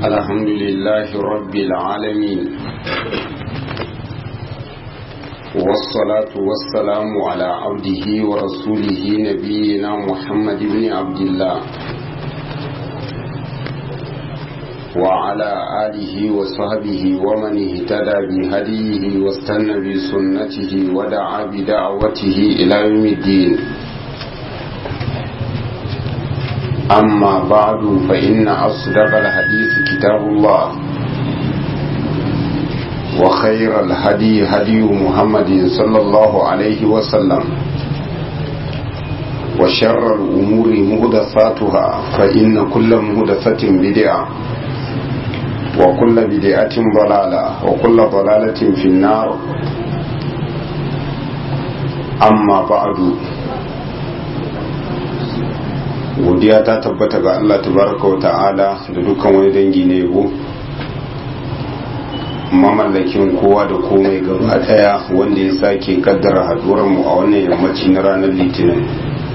الحمد لله رب العالمين والصلاة والسلام على عبده ورسوله نبينا محمد بن عبد الله وعلى آله وصحبه ومن اهتدى بهديه واستنى بسنته ودعا بدعوته إلى يوم الدين أما بعد فإن أصدق الحديث كتاب الله وخير الهدي هدي محمد صلى الله عليه وسلم وشر الأمور مهدثاتها فإن كل مهدثة بدعة وكل بدعة ضلالة وكل ضلالة في النار أما بعد godiya ta tabbata ga Allah tabaraka wa ta'ala da dukkan wani dangi na yabo mamallakin kowa da komai gaba daya wanda ya sake kaddara haduwar mu a wannan yammaci na ranar litinin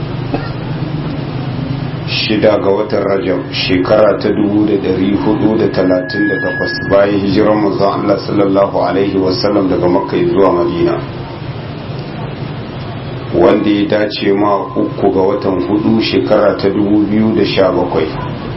shida ga watan rajab shekara ta 438 bayan hijirar manzon Allah sallallahu alaihi wasallam daga makka zuwa madina wanda ya dace ma uku ga watan hudu shekara ta 2017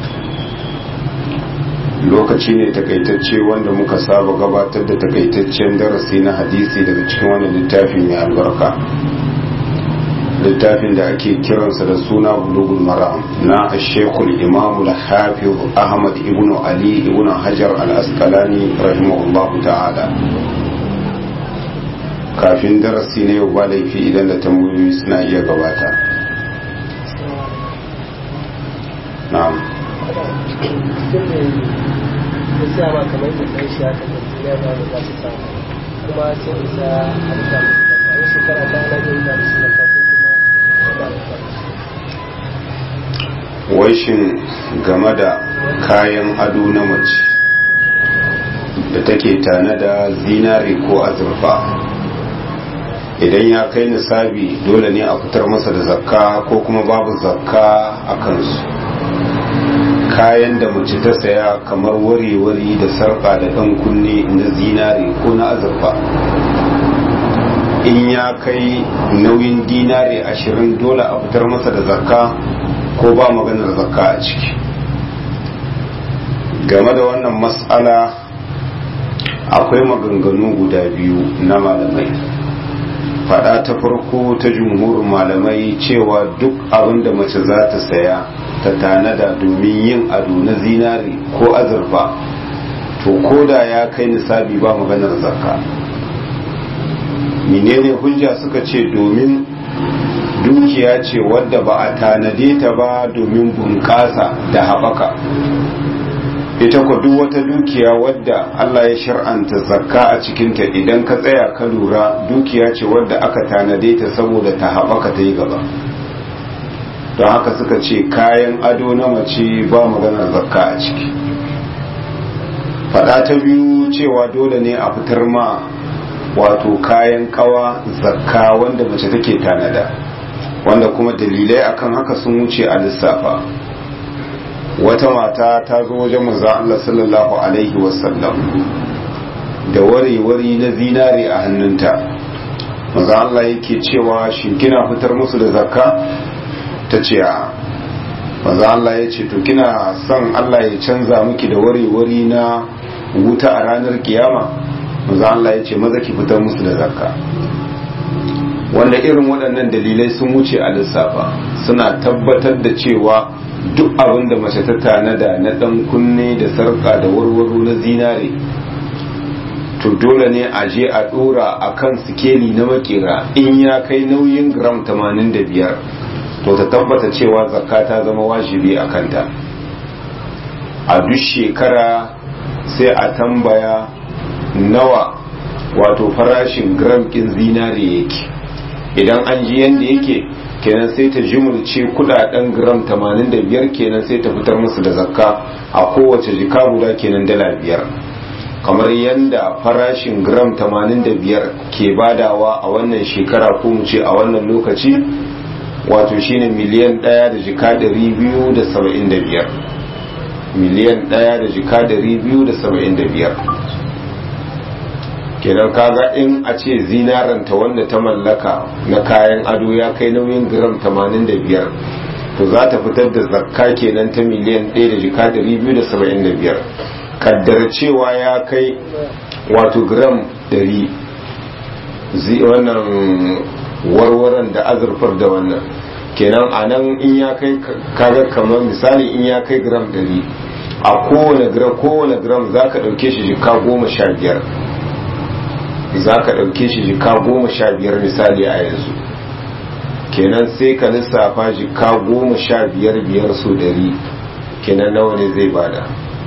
lokaci ne takaitacce wanda muka saba gabatar da takaitaccen darasi na hadisi daga cikin wani littafi mai albarka littafin da ake kiransa da suna bulugul maram na ashekul imamul hafiz ahmad ibn ali ibn hajar al-asqalani rahimahullahu ta'ala kafin darasi na yau ba laifi idan da tambayoyi suna iya gabata na'am kuma sun isa harka a shekara ta na yin da su da waishin game da kayan ado na mace da take tane da zinari ko azurfa idan ya kai nisabi dole ne a fitar masa da zakka ko kuma babu zakka a kansu kayan da mace ta saya kamar wari-wari da sarƙa da ɗan kunne na zinari ko na azurfa in ya kai nauyin dinari ashirin dole a fitar masa da zakka ko ba maganar zakka a ciki game da wannan matsala akwai maganganu guda biyu na malamai fada ta farko ta jumhurin malamai cewa duk abin da mace za ta saya ta tanada domin yin ado na zinari ko azurfa to koda ya kai nisabi ba maganar zakka menene hujja suka ce domin dukiya ce wadda ba a tanade ta ba domin bunƙasa da haɓaka ita ku duk wata dukiya wadda Allah ya shar'anta zakka a cikinta idan ka tsaya ka lura dukiya ce wadda aka tanade ta saboda ta haɓaka ta yi gaba don haka suka ce kayan ado na mace ba maganar zakka a ciki faɗa ta biyu cewa dole ne a fitar ma wato kayan kawa zakka wanda mace take tanada wanda kuma dalilai akan haka sun wuce a lissafa wata mata ta zo wajen manzo Allah sallallahu alaihi wasallam da wari-wari na zinare a hannunta manzo Allah yake cewa shin kina fitar musu da zakka ta ce a manzo Allah ya ce to kina son Allah ya canza miki da wari-wari na wuta a ranar kiyama manzo Allah ya ce maza ki fitar musu da zakka wanda irin waɗannan dalilai sun wuce a lissafa suna tabbatar da cewa duk abin da mace ta tanada na ɗan kunne da sarƙa da warwaro na zinare to dole ne a je a ɗora a kan sikeli na makera in ya kai nauyin gram 85 to ta tabbata cewa zakka ta zama wajibi a kanta a duk shekara sai a tambaya nawa wato farashin gram ɗin zinare yake idan an ji yadda yake kenan sai ta jimulce kudaden gram 85 kenan sai ta fitar musu da zakka a kowace jika guda kenan dala biyar kamar yadda farashin gram 85 ke badawa a wannan shekara ko mu ce a wannan lokaci wato shine miliyan ɗaya da jika 275 miliyan ɗaya da jika dari biyu da saba'in da biyar kenan kaga in a ce zinaranta wanda ta mallaka na kayan ado ya kai nauyin gram 85 to za ta fitar da zakka kenan ta miliyan 1 da jika 275 kaddar cewa ya kai wato gram 100 wannan warwaran da azurfar da wannan kenan a nan in ya kai kaga kamar misali in ya kai gram 100 a kowane gram kowane gram za ka ɗauke shi jika goma sha biyar za ka ɗauke shi jika goma sha biyar misali a yanzu kenan sai ka lissafa jika goma sha biyar biyar su dari kenan nawa ne zai bada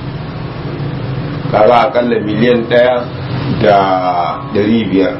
kaga akalla miliyan ɗaya da dari biyar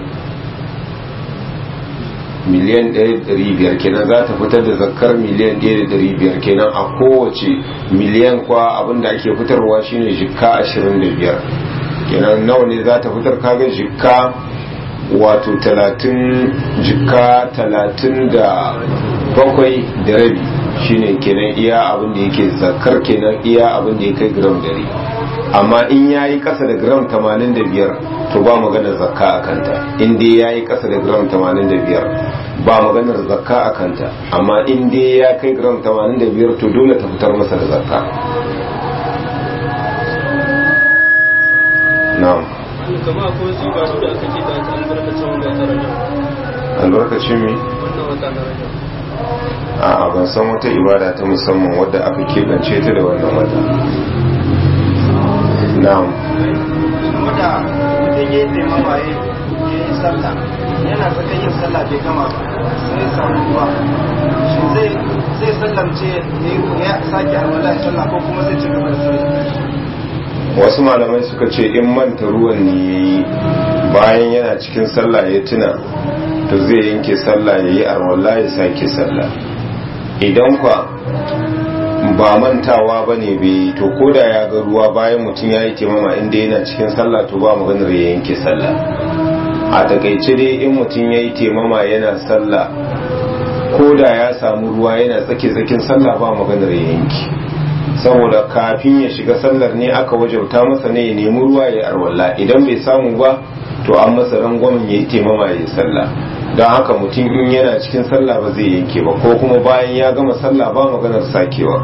miliyan ɗaya da dari biyar kenan za ta fitar da zakar miliyan ɗaya da dari biyar kenan a kowace miliyan kwa abinda ake fitarwa shine jika ashirin da biyar kenan nawa ne za ta fitar kaga jikka wato talatin jikka talatin da bakwai da rabi shine kenan iya abin da yake zakar kenan iya abin da ya kai gram dari amma in ya yi kasa da gram tamanin da biyar to ba maganar zakka a kanta in dai ya yi kasa da gram tamanin da biyar ba maganar zakka a kanta amma in dai ya kai gram tamanin da biyar to dole ta fitar masa da zakka na'am kama akwai wasu ibadu da aka ce da aka albarkacin wanda ta rajab albarkacin mi wannan wata na rajab a ban san wata ibada ta musamman wadda aka keɓance ta da wannan wata na'am kuma da mutum ya yi taimama ya yi sallah yana saka yin sallah bai gama ba sai ya samu ruwa shi zai zai sallamce ne ya sake alwala ya sallah ko kuma zai ci gaba da sallah wasu malamai suka ce in manta ruwan ne ya yi bayan yana cikin sallah ya tuna to zai yanke sallah ya yi arwallah ya sake sallah idan kwa ba mantawa ba ne bai to koda ya ga ruwa bayan mutum ya yi taimama inda yana cikin sallah to ba maganar ya yanke sallah a takaice dai in mutum ya yi taimama yana sallah koda ya samu ruwa yana tsake-tsakin sallah ba maganar ya yanke saboda kafin ya shiga sallar ne aka wajauta masa ne ya nemi ruwa ya arwalla idan bai samu ba to an masa rangwamin ya yi taimama ya yi sallah don haka mutum in yana cikin sallah ba zai yanke ba ko kuma bayan ya gama sallah ba maganar sakewa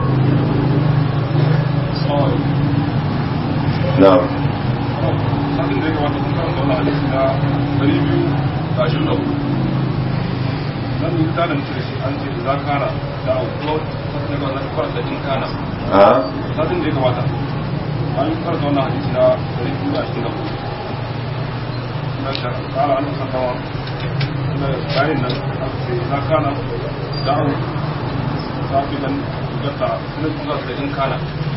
na'am satin da ya kamata kun karanta wannan hadisi na ɗari biyu da ashirin da hudu nan yi ta da mutu da shi an ce za kana da aukuwa satin da ya kamata karanta in kana a satin da ya kamata an yi karanta wannan hadisi na ɗari biyu da ashirin da hudu na ta kara an kusa kawa na bayan nan aka ce za kana da au safi nan gata suna kuma da in kana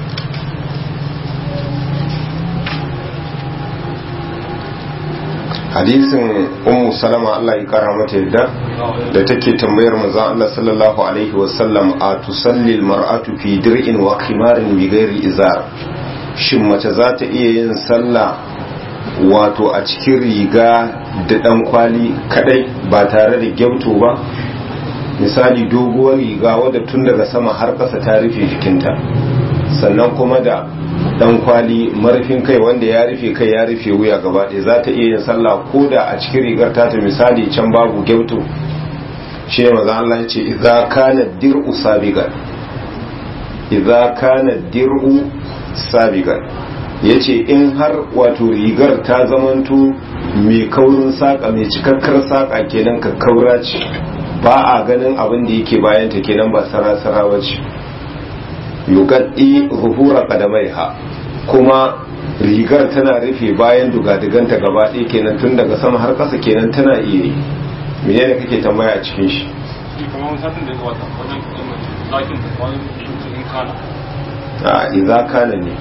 hadisin ummu salama Allah ya kara mata yadda da take tambayar manzon Allah sallallahu alaihi wasallam a tusalli mar'atu fi dir'in wa khimarin bi ghairi izar shin mace za ta iya yin sallah wato a cikin riga da dan kwali kadai ba tare da gyauto ba misali doguwar riga wadda tun daga sama har ƙasa ta rufe jikinta sannan kuma da dan kwali marfin kai wanda ya rufe kai ya rufe wuya gaba ɗaya za ta iya yin sallah ko da a cikin rigar ta ta misali can babu gyauto shi ne maza Allah ya ce idza kana dir'u sabigan idza kana dir'u sabigan yace in har wato rigar ta zamanto mai kaurin saka mai cikakkar saka kenan ka kaura ce ba a ganin abin da yake bayan ta kenan ba sara-sara bace yugaddi zuhura kadamaiha kuma rigar tana rufe bayan dugadiganta gaba ɗaya kenan tun daga sama har ƙasa kenan tana iya yi menene kake tambaya a cikin shi shi kamar wani satin da ya kamata wajen zakin wani in kana a idza kana ne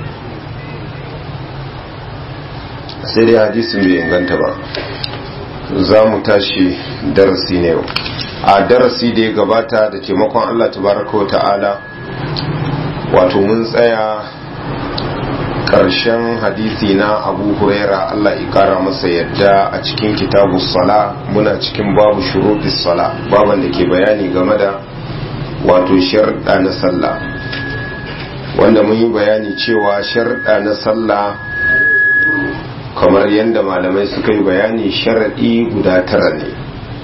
sai dai hadisin bai inganta ba za mu tashi darasi ne a darasi da ya gabata da taimakon Allah tabaraka wa ta'ala wato mun tsaya ƙarshen hadisi na abu huraira Allah ƙara masa yadda a cikin kitabu sala muna cikin babu shuruɗis sala baban da ke bayani game da wato sharɗa na sallah wanda mun yi bayani cewa sharɗa na sallah kamar yadda malamai suka yi bayani sharaɗi guda tara ne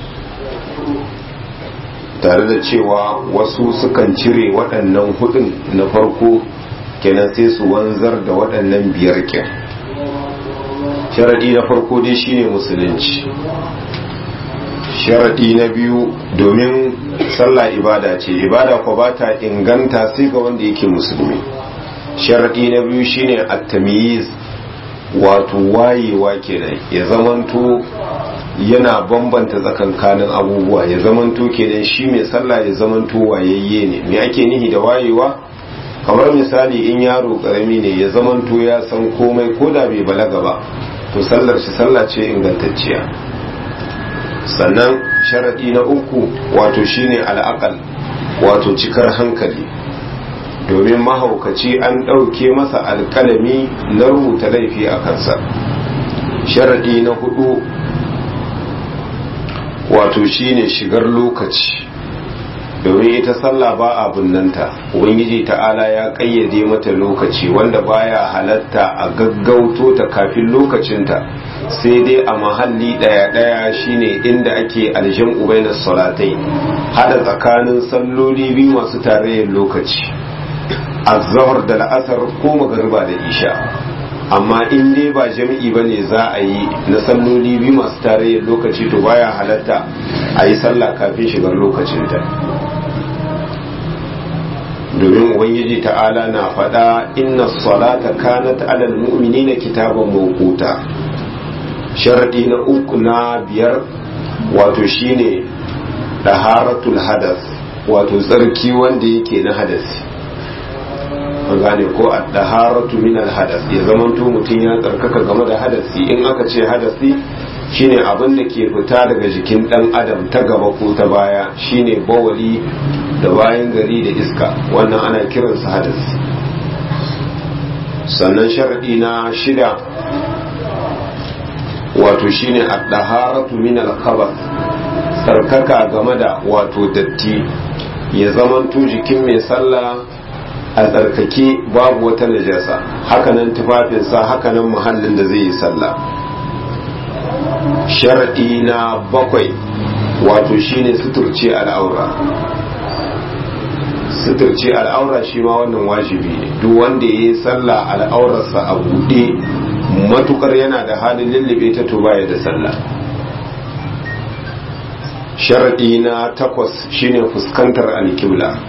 tare da cewa wasu sukan cire waɗannan hudun na farko kenan sai su wanzar da waɗannan biyar kin sharaɗi na farko dai shine musulunci sharaɗi na biyu domin sallah ibada ce ibada ko ba ta inganta sai ga wanda yake musulmi sharaɗi na biyu shine at-tamyiz wato wayewa kenan ya zamanto yana bambanta tsakankanin abubuwa ya zamanto kenan shi mai sallah ya zamanto wayayye ne me ake nihi da wayewa kamar misali in yaro karami ne ya zamanto ya san komai ko da bai balaga ba to sallar shi sallah ce ingantacciya sannan sharaɗi na uku wato shine al'aqal wato cikar hankali domin mahaukaci an ɗauke masa alkalami na rubuta laifi a kansa sharaɗi na hudu wato shine shigar lokaci domin ita sallah ba a bunnanta ubangiji ta'ala ya kayyade mata lokaci wanda baya halatta a gaggauto ta kafin lokacinta sai dai a mahalli daya daya shine inda ake aljan ubainar salatai hada tsakanin salloli biyu masu tarayyar lokaci azhar da la'asar ko magariba da isha amma in dai ba jami'i ba ne za a yi na salloli biyu masu tarayyar lokaci to baya halatta a yi sallah kafin shigar lokacinta domin ubangiji ta'ala na faɗa inna salata kanat alal mu'minina kitaban mawquta sharadi na uku na biyar wato shine daharatul hadas wato tsarki wanda yake na hadasi an gane ko a daharatu min hadas ya zamanto mutum ya tsarkaka game da hadasi in aka ce hadasi shine abin da ke fita daga jikin dan adam ta gaba ko ta baya shine bawali da bayan gari da iska wannan ana kiransa hadasi sannan sharadi na shida wato shine ad-daharatu min al-khabath tsarkaka game da wato datti ya zamanto jikin mai sallah a tsarkake babu wata najasa hakanan tufafinsa hakanan muhallin da zai yi sallah sharadi na bakwai wato shine suturce al'aura suturce al'aura shi ma wannan wajibi ne duk wanda ya yi sallah al'aurarsa a buɗe matukar yana da halin lullube ta to baya da sallah sharadi na takwas shine fuskantar alkibla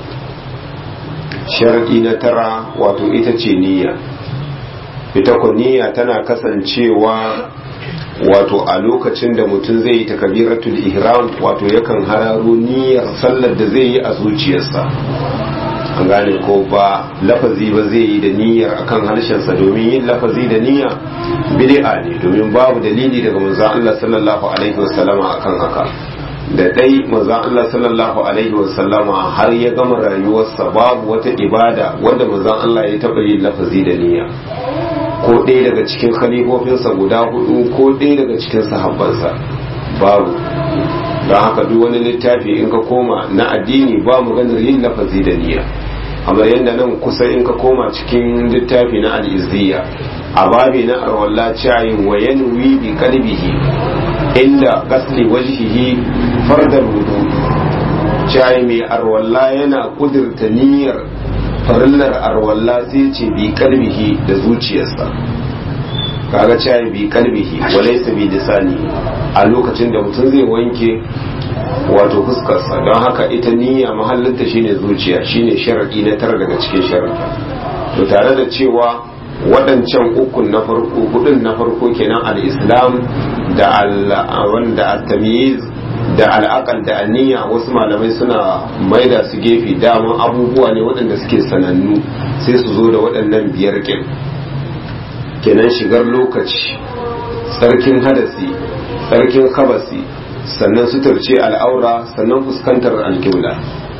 sharadi na tara wato ita ce niyya ita ko niyya tana kasancewa wato a lokacin da mutum zai yi takabiratul ihram wato yakan hararo niyyar sallar da zai yi a zuciyarsa an gane ko ba lafazi ba zai yi da niyyar akan harshensa domin yin lafazi da niyya bid'a ne domin babu dalili daga manzon Allah sallallahu alaihi wasallama akan haka da dai manzon Allah sallallahu alaihi wasallama har ya gama rayuwarsa babu wata ibada wanda manzon Allah ya taba yin lafazi da niyya ko ɗaya daga cikin khalifofinsa guda hudu ko ɗaya daga cikin sahabbansa babu don haka duk wani littafi in ka koma na addini ba mu ganin yin lafazi da niyya amma yadda nan kusa in ka koma cikin littafi na al'izziya a babi na arwalla cayin wa yanwi bi kalbihi inda gasli wajhihi fardal wudu cayi mai arwalla yana kudurta niyyar farillar arwalla sai ce bi kalbihi da zuciyarsa kaga cayi bi kalbihi walaysa bi lisani a lokacin da mutum zai wanke wato fuskarsa don haka ita niyya mahallinta shine zuciya shine sharadi na tara daga cikin sharadi to tare da cewa waɗancan ukun na farko hudun na farko kenan al-islam da al-wanda at-tamyiz da al'aqal da aniyya wasu malamai suna maida su gefe daman abubuwa ne waɗanda suke sanannu sai su zo da waɗannan biyar kin kenan shigar lokaci tsarkin hadasi tsarkin kabasi sannan suturce al'aura sannan fuskantar alƙibla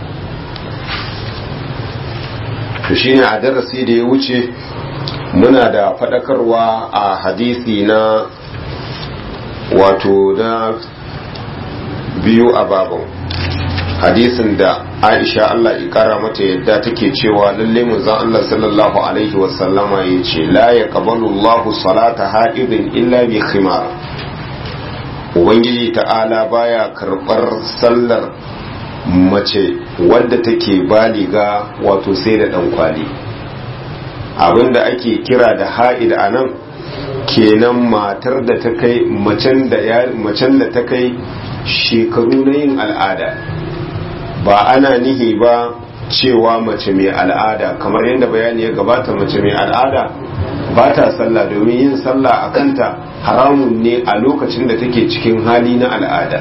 to shine a darasi da ya wuce muna da faɗakarwa a hadisi na wato na biyu a babin hadisin da aisha Allah ikara mata yadda take cewa lalle manzon Allah sallallahu alaihi wasallama ya ce la ya qabalu Allahu salata haidin illa bi khimar ubangiji ta'ala baya karbar sallar mace wadda take baliga wato sai da dan kwali abinda ake kira da ha'id anan kenan matar da ta kai macen da ta kai shekaru na yin al'ada ba ana nihi ba cewa mace mai al'ada kamar yadda bayani ya gabata mace mai al'ada ba ta sallah domin yin sallah a kanta haramun ne a lokacin da take cikin hali na al'ada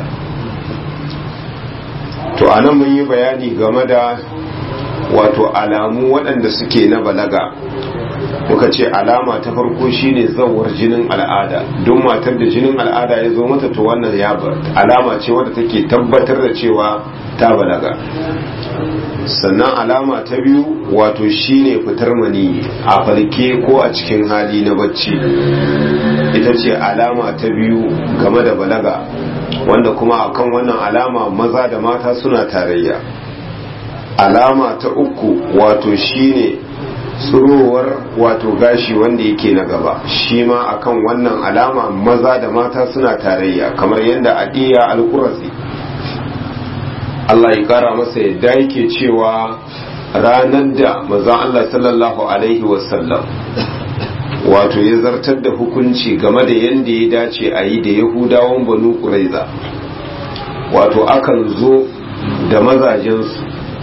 to anan mun yi bayani game da wato alamu waɗanda suke na balaga muka ce alama ta farko shine zawar jinin al'ada don matar da jinin al'ada ya zo mata to wannan ya alama ce wadda take tabbatar da cewa ta balaga sannan alama ta biyu wato shine fitar mani a farke ko a cikin hali na bacci ita ce alama ta biyu game da balaga wanda kuma akan wannan alama maza da mata suna tarayya alama ta uku wato shine tsurowar wato gashi wanda yake na gaba shi ma akan wannan alama maza da mata suna tarayya kamar yadda adiya alkurasi Allah ya kara masa yadda yake cewa ranar da maza Allah sallallahu alaihi wasallam wato ya zartar da hukunci game da yadda ya dace a yi da yahudawan banu ƙuraiza wato akan zo da mazajensu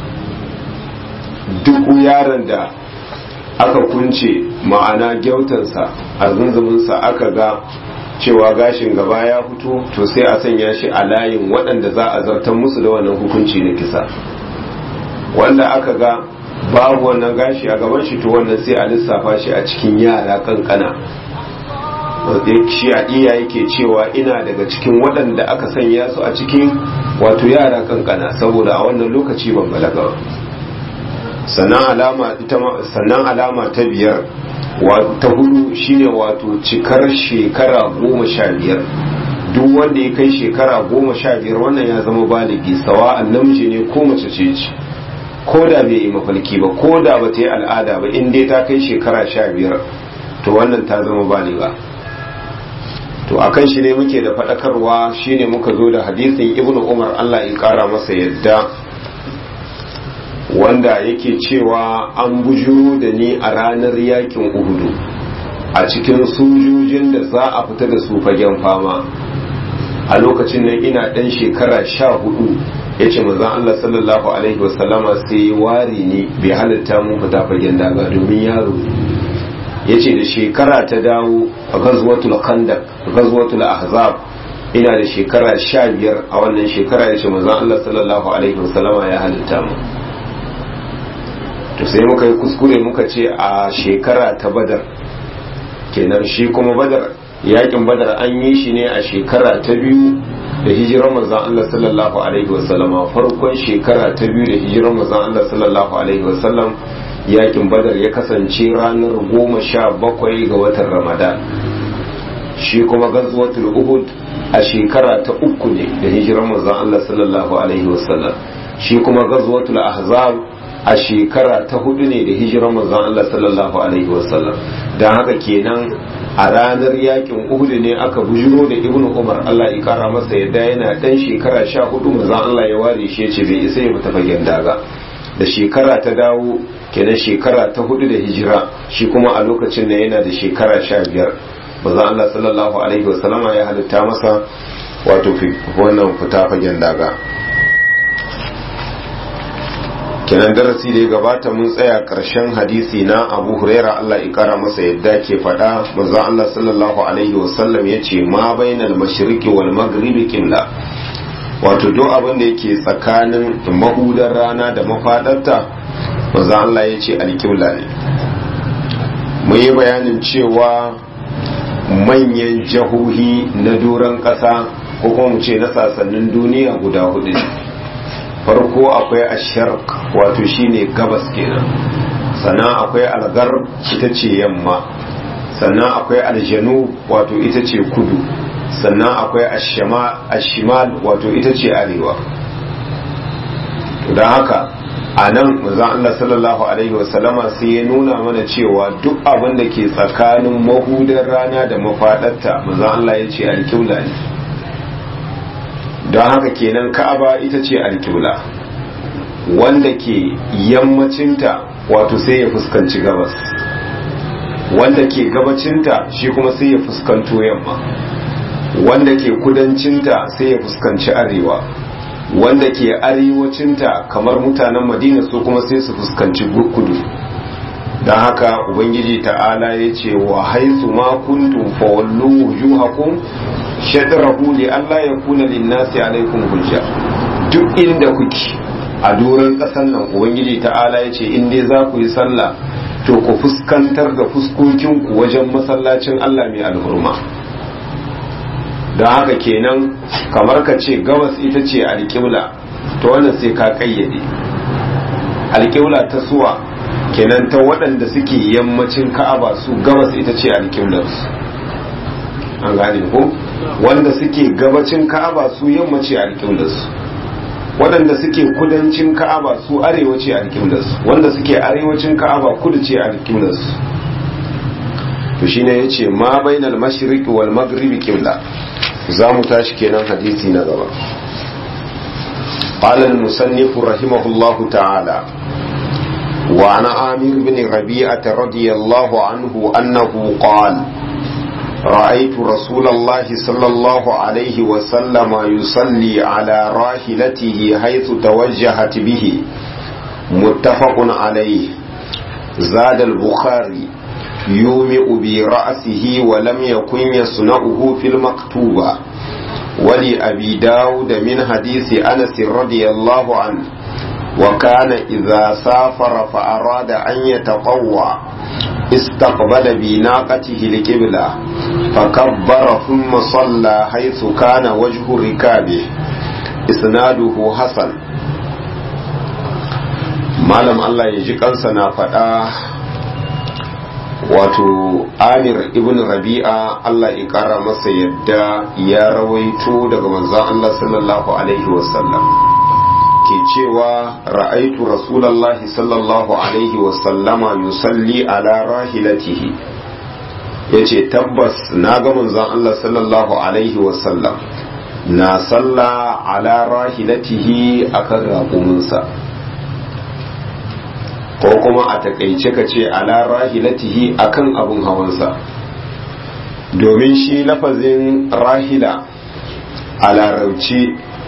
duk yaron da aka kunce ma'ana gyautansa a zunzuminsa aka ga cewa gashin gaba ya fito to sai a sanya shi a layin waɗanda za a zartar musu da wannan hukunci na kisa wanda aka ga babu wannan gashi a gaban shi to wannan sai a lissafa shi a cikin yara kankana shi a iya yake cewa ina daga cikin waɗanda aka sanya su a cikin wato yara kankana saboda a wannan lokaci ban balaga ba sannan alama ita sannan alama ta biyar ta hudu shine wato cikar shekara goma sha biyar duk wanda ya kai shekara goma sha biyar wannan ya zama baligi sawa namiji ne ko mace ce ce ko da bai yi mafalki ba ko da ba ta yi al'ada ba in dai ta kai shekara sha biyar to wannan ta zama baliga to akan shi ne muke da faɗakarwa shine muka zo da hadisin ibnu umar allah ya ƙara masa yadda wanda yake cewa an bujuro da ni a ranar yakin uhudu a cikin sojojin da za a fita da su fagen fama a lokacin nan ina ɗan shekara sha hudu ya ce mazan Allah sallallahu alaihi wasallama sai wari ne bai halitta mun fita fagen daga domin yaro ya ce da shekara ta dawo a gazwatul khandak gazwatul ahzab ina da shekara sha biyar a wannan shekara ya ce mazan Allah sallallahu alaihi wasallama ya halitta mu to sai muka yi kuskure muka ce a shekara ta badar kenan shi kuma badar yakin badar an yi shi ne a shekara ta biyu da hijirar manzon Allah sallallahu alaihi wasallama farkon shekara ta biyu da hijirar manzon Allah sallallahu alaihi wasallam yakin badar ya kasance ranar goma sha bakwai ga watan ramadan shi kuma gazwatul uhud a shekara ta uku ne da hijirar manzon Allah sallallahu alaihi wasallam shi kuma gazwatul ahzab a shekara ta hudu ne da hijirar manzon Allah sallallahu alaihi wasallam dan haka kenan a ranar yakin Uhud ne aka bujiro da Ibnu Umar Allah ya kara masa yadda yana dan shekara sha hudu manzon Allah ya ware shi yace bai isa ya fita fagen daga da shekara ta dawo kenan shekara ta hudu da hijira shi kuma a lokacin da yana da shekara sha biyar manzon Allah sallallahu alaihi wasallama ya halitta masa wato wannan fita fagen daga kenan darasi da ya gabata mun tsaya karshen hadisi na abu huraira Allah ya kara masa yadda ke faɗa manzo Allah sallallahu alaihi wasallam ya ce ma bainal mashriqi wal maghribi qibla wato duk abin da yake tsakanin mahudar rana da mafadarta manzo Allah ya ce alqibla ne mun yi bayanin cewa manyan jahohi na doron ƙasa ko kuma mu ce na sasannin duniya guda hudu ne farko akwai asharq wato shine gabas kenan sannan akwai algar ita ce yamma sannan akwai aljanu wato ita ce kudu sannan akwai ashimal wato ita ce arewa don haka a nan manzon Allah sallallahu alaihi wasallama sai ya nuna mana cewa duk abin da ke tsakanin mahudar rana da mafaɗarta manzon Allah ya ce alƙibla ne don haka kenan ka'aba ita ce alƙibla wanda ke yammacinta wato sai ya fuskanci gabas wanda ke gabacinta shi kuma sai ya fuskanto yamma wanda ke kudancinta sai ya fuskanci arewa wanda ke arewacinta kamar mutanen madina su kuma sai su fuskanci kudu don haka ubangiji ta'ala ya ce wa haisu ma kuntum fawallu wujuhakum shadrahu li Allah ya kuna linnasi alaikum hujja duk inda kuke a doron ƙasar nan ubangiji ta'ala ya ce in dai za ku yi sallah to ku fuskantar da fuskokinku wajen masallacin Allah mai alhurma don haka kenan kamar ka ce gabas ita ce alƙibla to wannan sai ka ƙayyade alƙibla ta suwa kenan ta waɗanda suke yammacin ka'aba su gabas ita ce alƙiblarsu an gane ko wanda suke gabacin ka'aba su yammaci alƙiblarsu waɗanda suke kudancin ka'aba su arewaci alƙiblarsu wanda suke arewacin ka'aba kudu ce alƙiblarsu to shine yace ma bainal mashriqi wal maghribi qibla za mu tashi kenan hadisi na gaba قال المصنف رحمه الله تعالى وعن عامر بن ربيعة رضي الله عنه أنه قال رأيت رسول الله صلى الله عليه وسلم يصلي على راحلته حيث توجهت به متفق عليه زاد البخاري يومئ برأسه ولم يكن يصنعه في المكتوبة ولأبي داود من حديث أنس رضي الله عنه وكان إذا سافر فأراد أن يتطوع استقبل بناقته القبلة فكبر ثم صلى حيث كان وجه ركابه إسناده حسن malam Allah ya ji kansa na faɗa wato amir ibn rabi'a Allah ya ƙara masa yadda ya rawaito daga manzon Allah sallallahu alaihi wasallam ke cewa ra'aitu rasulallahi sallallahu alaihi wasallama yusalli ala rahilatihi yace tabbas na ga manzon Allah sallallahu alaihi wasallam na salla ala rahilatihi akan raƙuminsa ko kuma a takaice ka ce ala rahilatihi akan abun hawansa domin shi lafazin rahila a larabci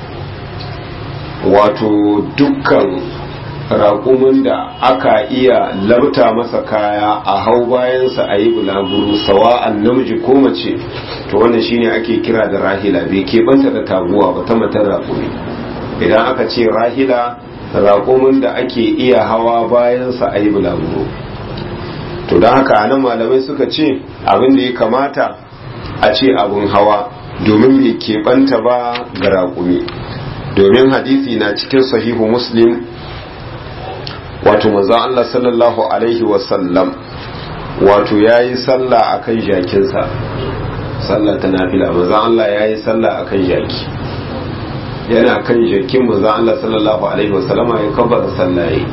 wato dukkan raƙumin da aka iya labta masa kaya a hau bayansa a yi bulaguro sawa'an namiji ko mace to wannan shine ake kira da rahila bai keɓanta da taguwa ba ta matan raƙumi idan aka ce rahila raƙumin da ake iya hawa bayansa a yi bulaguro to don haka nan malamai suka ce abin da ya kamata a ce abin hawa domin bai keɓanta ba ga raƙumi domin hadisi na cikin sahihu muslim wato manzon Allah sallallahu alaihi wasallam wato ya yi sallah a kan jakinsa sallah ta nafila manzon Allah ya yi sallah a kan jaki yana kan jakin manzon Allah sallallahu alaihi wasallama ya kabbara sallaye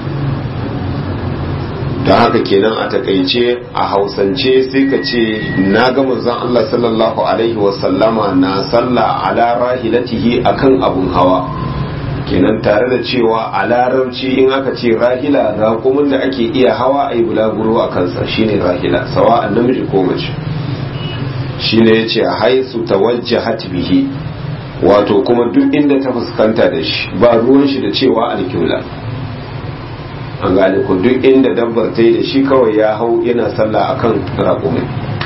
don haka kenan a takaice a hausance sai ka ce na ga manzon Allah sallallahu alaihi wasallama na sallah ala rahilatihi akan abun hawa kenan tare da cewa a larabci in aka ce rahila raƙumin da ake iya hawa a yi bulaguro a kansa shine rahila sawa an namiji ko mace shine ya ce haisu tawajjahat bihi wato kuma duk inda ta fuskanta da shi ba ruwan shi da cewa alkiula an gane ku duk inda dabbar ta yi da shi kawai ya hau yana sallah akan raƙumin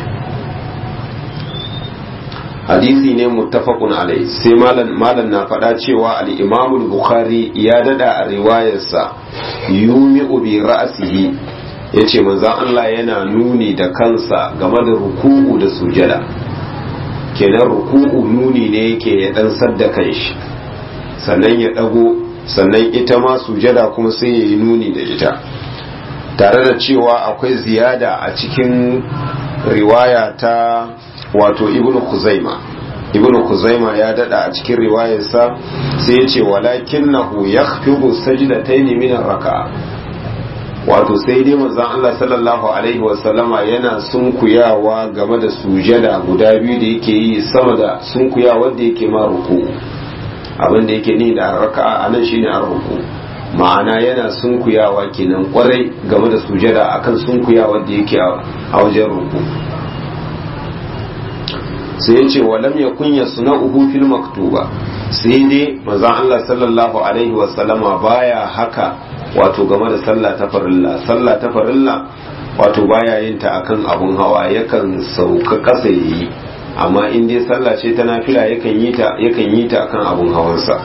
hadisi ne muttafaqun alai sai malam malam na faɗa cewa al-Imam al-Bukhari ya dada a riwayarsa yumi bi ra'sihi yace manzon Allah yana nuni da kansa game da ruku'u da sujada kenan ruku'u nuni ne yake ya dan sadda kanshi sannan ya dago sannan ita ma sujada kuma sai ya yi nuni da ita tare da cewa akwai ziyada a cikin riwaya ta wato ibnu khuzaima ibnu kuzaima ya dada a cikin riwayarsa sai ya ce walakinnahu yakhfidu sajdatayn min ar-raka'a wato sai dai manzon Allah sallallahu alaihi wasallama yana sunkuyawa game da sujada guda biyu da yake yi sama da sunkuyawa da yake ma ruku abin da yake ni da raka'a anan shine ar-ruku ma'ana yana sunkuyawa kenan kwarai game da sujada akan sunkuyawa da yake a wajen ruku sai yace walam yakun yasna'uhu fil maktuba sai dai manzon Allah sallallahu alaihi wasallama baya haka wato game da sallah ta farilla sallah ta farilla wato baya yin ta akan abun hawa yakan sauka kasa yi amma in dai sallah ce ta nafila yakan yi ta yakan yi ta akan abun hawansa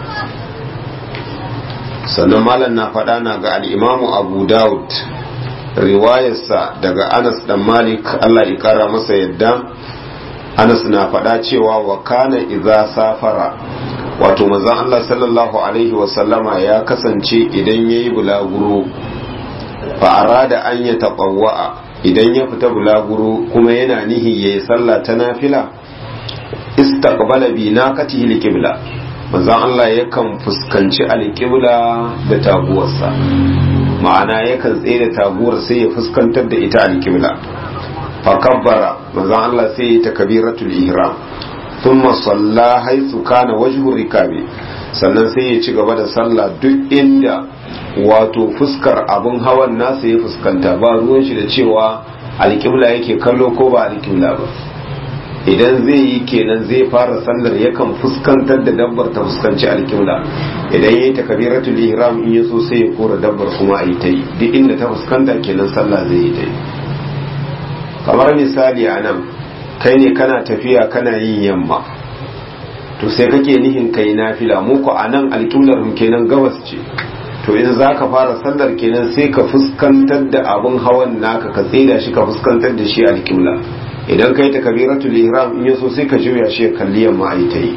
sannan malam na faɗa na ga al-imamu Abu Dawud riwayarsa daga Anas dan Malik Allah ya kara masa yadda Anas na faɗa cewa wa kana idza safara wato manzon Allah sallallahu alaihi wasallama ya kasance idan ya yi bulaguro fa arada an ya taɓawa'a idan ya fita bulaguro kuma yana nihi ya yi sallah ta nafila istaqbala bi naqatihi alqibla manzon Allah yakan fuskanci alqibla da taguwarsa ma'ana yakan tsaye da taguwar sai ya fuskantar da ita alqibla fa kabbara manzon Allah sai ya takbiratul ihram thumma salla haythu kana wajhu rikabi sannan sai ya ci gaba da sallah duk inda wato fuskar abun hawan nasa ya fuskanta ba ruwan shi da cewa alƙibla yake kallo ko ba alƙibla ba idan zai yi kenan zai fara sallar yakan fuskantar da dabbar ta fuskanci alƙibla idan yayi takbiratul ihram in yaso sai ya kora dabbar kuma a yi ta yi duk inda ta fuskanta kenan sallah zai yi ta yi kamar misali a nan kai ne kana tafiya kana yin yamma to sai kake nihin kai nafila mu ko anan alƙiblar mu kenan gabas ce to in za ka fara sallar kenan sai ka fuskantar da abun hawan naka ka tsida shi ka fuskantar da shi alƙibla idan kai ta kabiratul ihram in yaso sai ka juya shi ya kalli yamma ai ta yi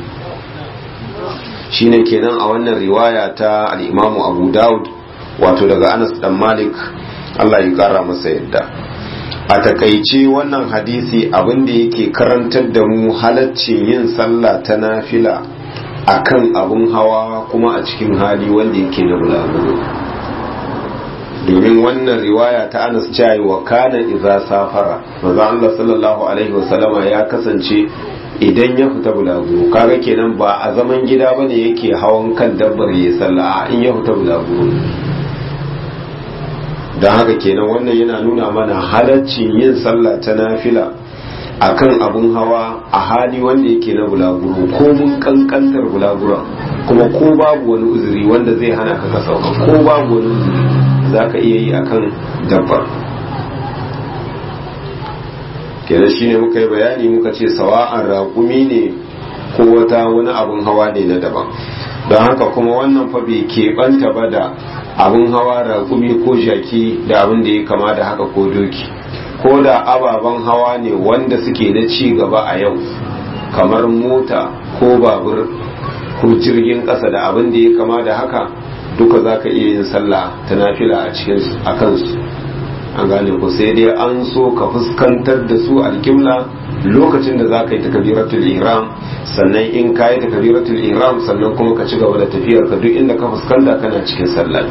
shine kenan a wannan riwaya ta al-Imamu Abu Dawud wato daga Anas dan Malik Allah ya kara masa yadda a takaice wannan hadisi abin da yake karantar da mu halaccin yin sallah ta nafila akan abun hawa kuma a cikin hali wanda yake na bulaguro domin wannan riwaya ta anas cewa wa kana idza safara manzo Allah sallallahu alaihi wasallama ya kasance idan ya fita bulaguro kaga kenan ba a zaman gida bane yake hawan kan dabbar ya sallah in ya fita bulaguro don haka kenan wannan yana nuna mana halaccin yin sallah ta nafila akan abun hawa a hali wanda yake na bulaguro ko mun kankantar bulagura kuma ko babu wani uzuri wanda zai hana ka sauka ko babu wani uzuri za ka iya yi akan dabbar kenan shine muka yi bayani muka ce sawa'an raƙumi ne ko wata wani abun hawa ne na daban don haka kuma wannan fa bai keɓanta ba da abun hawa raƙumi ko jaki da abin da ya kama da haka ko doki ko da ababen hawa ne wanda suke na ci gaba a yau kamar mota ko babur ko jirgin ƙasa da abin da ya kama da haka duka za ka iya yin sallah ta nafila a cikin a kansu an gane ku sai dai an so ka fuskantar da su alƙibla lokacin da za ka yi takabiratul ihram sannan in ka yi takabiratul ihram sannan kuma ka ci gaba da tafiyar ka duk inda ka fuskanta kana cikin sallah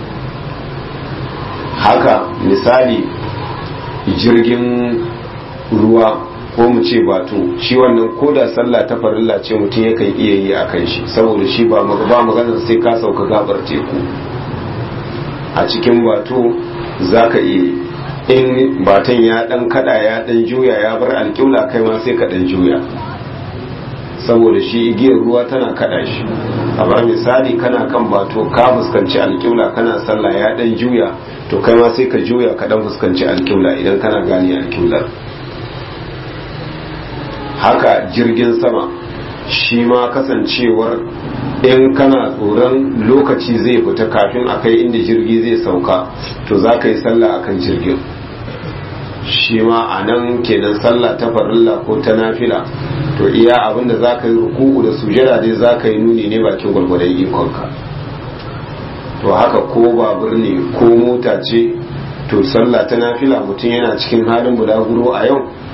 haka misali jirgin ruwa ko mu ce batu shi wannan ko da sallah ta farilla ce mutum yakan iya yi a kan shi saboda shi ba ba maganar sai ka sauka gabar teku a cikin batu za ka iya in batan ya dan kada ya dan juya ya bar alƙibla kai ma sai ka dan juya saboda shi igiyar ruwa tana kada shi kamar misali kana kan bato ka fuskanci alƙibla kana sallah ya dan juya to kai ma sai ka juya ka dan fuskanci alƙibla idan kana gane alƙiblar haka jirgin sama shi ma kasancewar in kana tsoron lokaci zai fita kafin a kai inda jirgi zai sauka to za ka yi sallah akan jirgin shi ma a nan kenan sallah ta farilla ko ta nafila to iya abin da za ka yi ruku'u da sujada dai za ka yi nuni ne bakin gwargwadon ikonka to haka ko babur ne ko mota ce to sallah ta nafila mutum yana cikin halin bulaguro a yau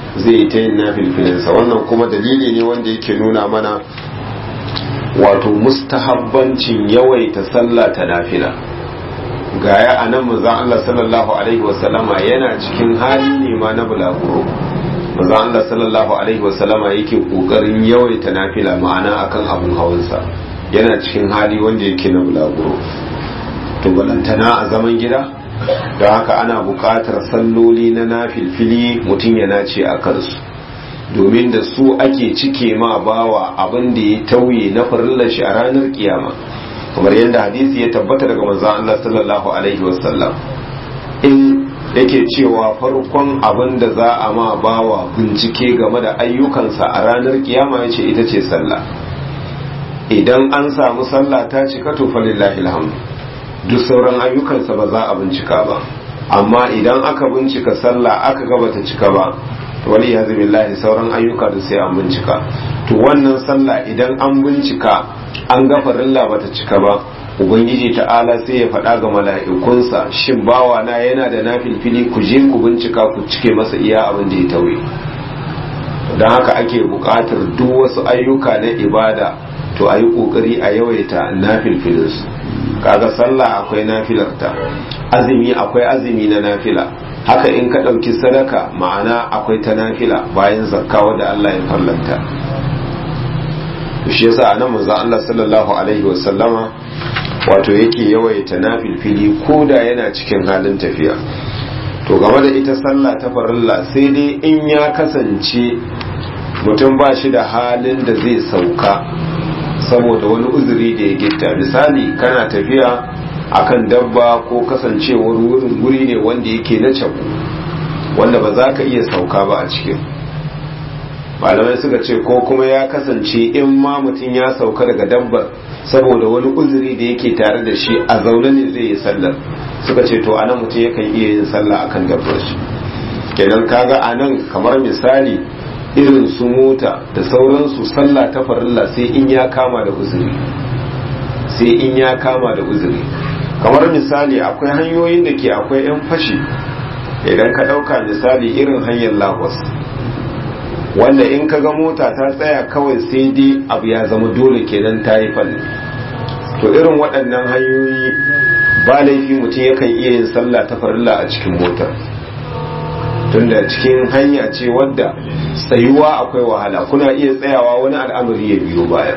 zai yi ta yin nafilfilinsa wannan kuma dalili ne wanda yake nuna mana wato mustahabbancin yawaita sallah ta nafila gaya a nan manzan Allah sallallahu alaihi wasallama yana cikin hali ne ma na bulaguro manzan Allah sallallahu alaihi wasallama yake kokarin yawaita nafila ma'ana akan abun hawansa yana cikin hali wanda yake na bulaguro to balantana a zaman gida don haka ana buƙatar salloli na nafilfili mutum ya nace a kansu domin da su ake cike ma bawa abin da ya tauye na farillar shi a ranar kiyama kamar yadda hadisi ya tabbata daga manzon Allah sallallahu alaihi wasallam in yake cewa farkon abin da za a ma bawa bincike game da ayyukansa a ranar kiyama yace ita ce sallah idan an samu sallah ta cika to falillahi alhamdu duk sauran ayyukansa ba za a bincika ba amma idan aka bincika sallah aka ga bata cika ba wani ya billahi sauran ayyuka da sai an bincika to wannan sallah idan an bincika an ga farilla bata cika ba ubangiji ta'ala sai ya faɗa ga mala'ikunsa shin bawa na yana da nafilfili ku je ku bincika ku cike masa iya abin da ya tauye don haka ake buƙatar duk wasu ayyuka na ibada to a yi ƙoƙari a yawaita nafilfilinsu kaga sallah akwai nafilarta azumi akwai azumi na nafila haka in ka ɗauki sadaka ma'ana akwai ta nafila bayan zakka wadda Allah ya farlanta shi yasa anan manzo Allah sallallahu alaihi wasallama wato yake yawaita nafilfili ko da yana cikin halin tafiya to game da ita sallah ta farilla sai dai in ya kasance mutum ba shi da halin da zai sauka saboda wani uzuri da ya gitta misali kana tafiya akan dabba ko kasancewar wurin guri ne wanda yake na cabu wanda ba za ka iya sauka ba a cikin malamai suka ce ko kuma ya kasance in ma mutum ya sauka daga dabbar saboda wani uzuri da yake tare da shi a zaune ne zai yi sallar suka ce to anan mutum yakan iya yin sallah akan dabbar shi kenan kaga anan kamar misali irin su mota da sauransu sallah ta farilla sai in ya kama da uzuri sai in ya kama da uzuri kamar misali akwai hanyoyin da ke akwai 'yan fashi idan ka ɗauka misali irin hanyar lagos wanda in ka ga mota ta tsaya kawai sai dai abu ya zama dole kenan ta yi falle to irin waɗannan hanyoyi ba laifi mutum yakan iya yin sallah ta farilla a cikin motar tunda cikin hanya ce wadda tsayuwa akwai wahala kuna iya tsayawa wani al'amari ya biyo baya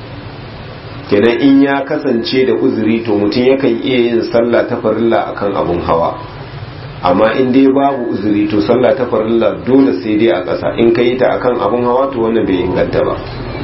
kenan in ya kasance da uzuri to mutum yakan iya yin sallah ta farilla akan abun hawa amma in dai babu uzuri to sallah ta farilla dole sai dai a ƙasa in ka yi ta akan abun hawa to wannan bai inganta ba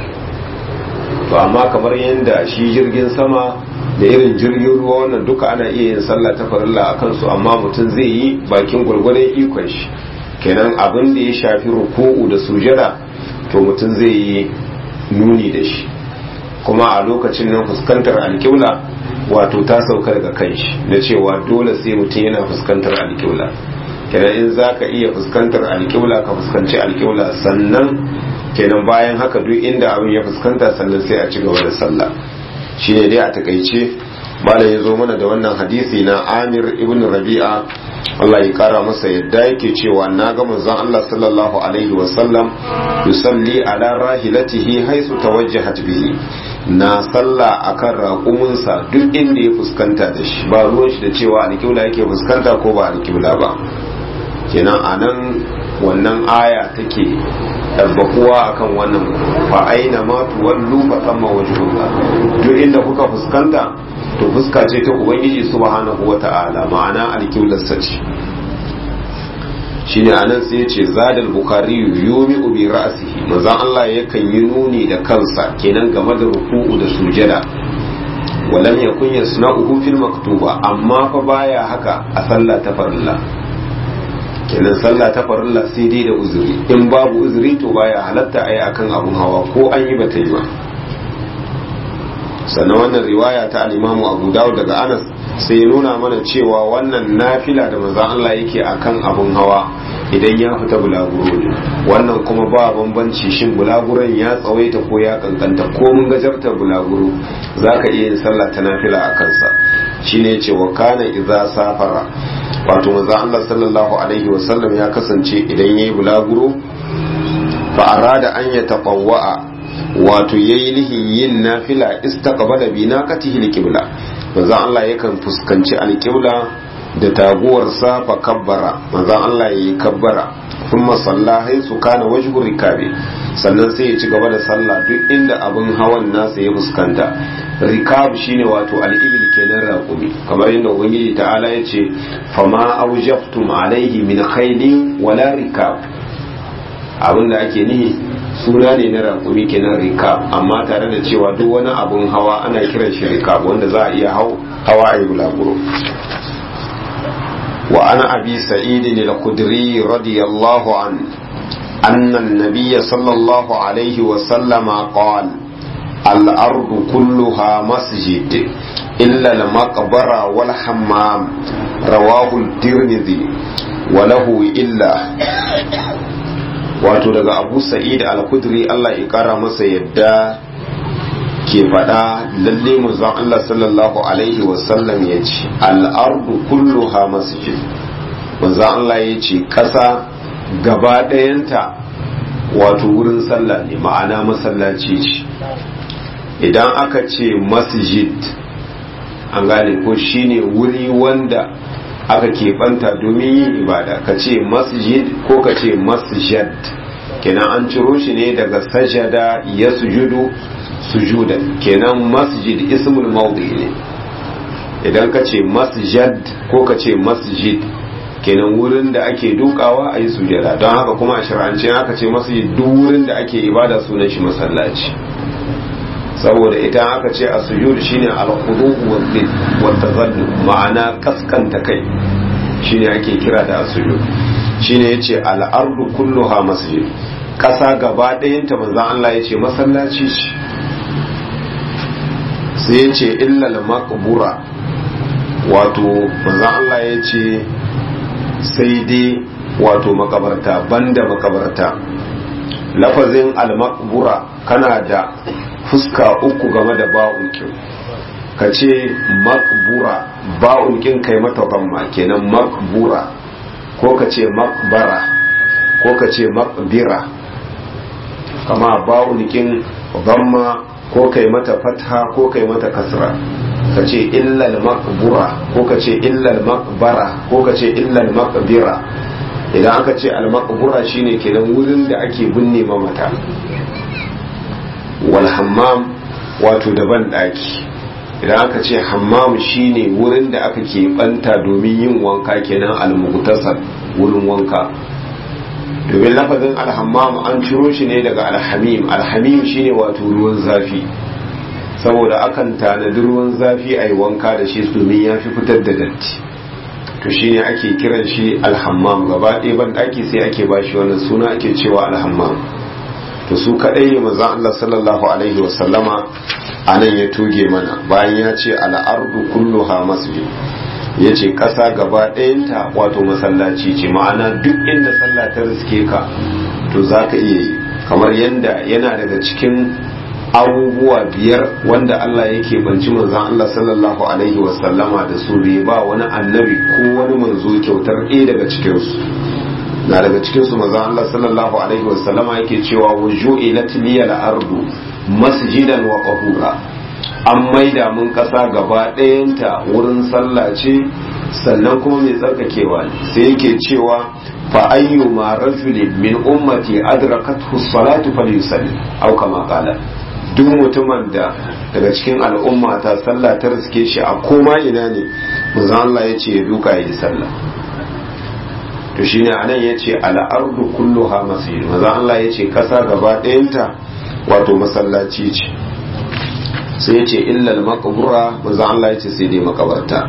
to amma kamar yadda shi jirgin sama da irin jirgin ruwa wannan duka ana iya yin sallah ta farilla a kansu amma mutum zai yi bakin gwargwadon ikon shi kenan abin da ya shafi ruku'u da sujada to mutum zai yi nuni da shi kuma a lokacin nan fuskantar alƙibla wato ta sauka daga kan shi na cewa dole sai mutum yana fuskantar alƙibla kenan in za ka iya fuskantar alƙibla ka fuskanci alƙibla sannan kenan bayan haka duk inda abin ya fuskanta sannan sai a ci gaba da sallah shi ne dai a takaice malam ya zo mana da wannan hadisi na amir ibn rabi'a Allah ya kara masa yadda yake cewa na ga manzon Allah sallallahu alaihi wa sallam yusalli ala rahilatihi haisu tawajjahat bihi na salla akan raƙuminsa duk inda ya fuskanta da shi ba ruwan shi da cewa alƙibla yake fuskanta ko ba alƙibla ba kenan anan wannan aya take tabbakuwa akan wannan fa aina ma tuwallu fa thamma wajhullah duk inda kuka fuskanta to fuska ce ta ubangiji subhanahu wata'ala ma'ana alqiblar sace shine anan sai yace zadal bukhari yumi bi ra'sihi manzon Allah yakan yi nuni da kansa kenan game da ruku'u da sujada walam yakun yasna'uhu fil maktuba amma fa baya haka a sallah ta farilla kenan sallah ta farilla sai dai da uzuri in babu uzuri to baya halatta ayi akan abun hawa ko an yi bata yi ba sannan wannan riwaya ta al-Imam Abu Dawud daga Anas sai ya nuna mana cewa wannan nafila da manzon Allah yake akan abun hawa idan ya fita bulaguro ne wannan kuma ba bambanci shin bulaguron ya tsawaita ko ya kankanta ko mun gajarta bulaguro zaka iya yin sallah ta nafila a kansa shine yace wa kana idza safara wato manzo Allah sallallahu alaihi wasallam ya kasance idan yayi bulaguro fa arada an yataqawwa wato yayi nihin yin nafila istaqbala bi naqatihi alqibla manzo Allah yakan fuskanci alqibla da taguwarsa fa kabbara manzo Allah yayi kabbara kuma salla haisu kana wajhu rikabi sannan sai ya ci gaba da sallah duk inda abin hawan nasa ya fuskanta rikab shine wato al-ibil kenan raqumi kamar yadda ubangiji ta'ala ya ce fama aujaftum alaihi min khayli wala rikab abinda ake nihi suna ne na raqumi kenan rikab amma tare da cewa duk wani abun hawa ana kiran shi rikab wanda za a iya hawa a yi bulaguro وعن أبي سعيد الخدري رضي الله عنه أن النبي صلى الله عليه وسلم قال الأرض كلها مسجد إلا المقبرة والحمام رواه الترمذي وله إلا wato daga abu sa'id al-kudri Allah ya kara masa yadda ke faɗa lalle manzon Allah sallallahu alaihi wasallam ya ce al'ardu kulluha masjid manzon Allah ya ce ƙasa gaba ɗayanta wato wurin sallah ne ma'ana masallaci ce idan aka ce masjid an gane ko shine wuri wanda aka keɓanta domin yin ibada ka ce masjid ko ka ce masjid kenan an ciro shi ne daga sajada ya sujudu sujudan kenan masjid ismul mawdi ne idan ka ce masjid ko ka ce masjid kenan wurin da ake dukawa a yi sujada don haka kuma a shirance aka ce masjid duk wurin da ake ibada sunan shi masallaci saboda idan aka ce a sujud shine al-khudu wa tazallu ma'ana kaskanta kai shine ake kira da sujud shine yace al-ardu kulluha masjid kasa gaba ɗayanta manzon Allah yace masallaci ce sai ya ce illal makbura wato manzan Allah ya ce sai dai wato makabarta banda makabarta lafazin al-makbura kana da fuska uku game da ba'unkin ka ce makbura ba'unkin kai mata gamma kenan makbura ko ka ce makbara ko ka ce makbira kama ba'unkin gamma ko kai mata fatha ko kai mata kasra ka ce illal maqbura ko ka ce illal maqbara ko ka ce illal maqbira idan aka ce al maqbura shine kenan wurin da ake binne mamata wal hammam wato daban daki idan aka ce hammam shine wurin da aka ke banta domin yin wanka kenan al mughtasal wurin wanka domin lafazin alhammam an ciro shi ne daga alhamim alhamim shine wato ruwan zafi saboda akan tanadi ruwan zafi a yi wanka da shi domin ya fi fitar da datti to shine ake kiran shi alhammam gaba ɗaya ban ɗaki sai ake ba shi wannan suna ake cewa alhammam to su kaɗai ne manzon Allah sallallahu alaihi wasallama a nan ya tuge mana bayan ya ce al'ardu kulluha masjid ya ce ƙasa gaba ɗayanta wato masallaci ce ma'ana duk inda sallah ta riske ka to za ka iya yi kamar yadda yana daga cikin abubuwa biyar wanda Allah yake banci manzan Allah sallallahu alaihi wasallama da su bai ba wani annabi ko wani manzo kyautar ɗaya daga cikinsu na daga cikinsu manzan Allah sallallahu alaihi wasallama yake cewa wuju'ilat liyal ardu masjidan wa qahura an maida mun ƙasa gaba ɗayanta wurin sallah ce sannan kuma mai tsarkakewa ne sai yake cewa fa ayyu ma rajulin min ummati adrakathu salatu falyusalli aw kama qala duk mutumin da daga cikin al'umma ta sallah ta riske shi a koma ina ne manzo Allah ya ce ya duka yi sallah to shine anan ya ce ala ardu kulluha masjid manzo Allah ya ce kasa gaba ɗayanta wato masallaci ce sai ya ce illal makabura manzo Allah ya ce sai dai makabarta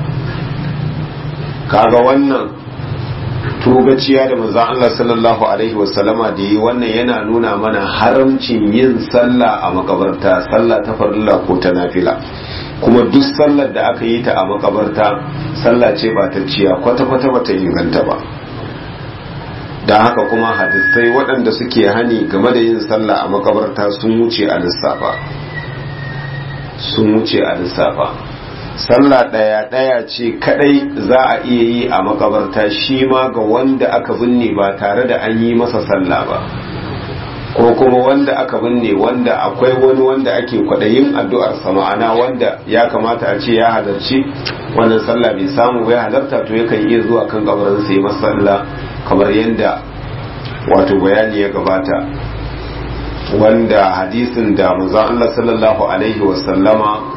kaga wannan tugaciya da manzo Allah sallallahu alaihi wasallama da yi wannan yana nuna mana haramcin yin sallah a makabarta sallah ta farilla ko ta nafila kuma duk sallar da aka yi ta a makabarta sallah ce ba ta ciya kwata-kwata ba ta inganta ba da haka kuma hadisai waɗanda suke hani game da yin sallah a makabarta sun wuce a lissafa sun wuce a lissafa sallah ɗaya ɗaya ce kadai za a iya yi a makabarta shi ma ga wanda aka binne ba tare da an yi masa sallah ba ko kuma wanda aka binne wanda akwai wani wanda ake kwaɗayin addu'ar sa ma'ana wanda ya kamata a ce ya halarci wannan sallah bai samu bai halarta to yakan iya zuwa kan kabarin sai masa sallah kamar yadda wato bayani ya gabata wanda hadisin da manzon Allah sallallahu alaihi wasallama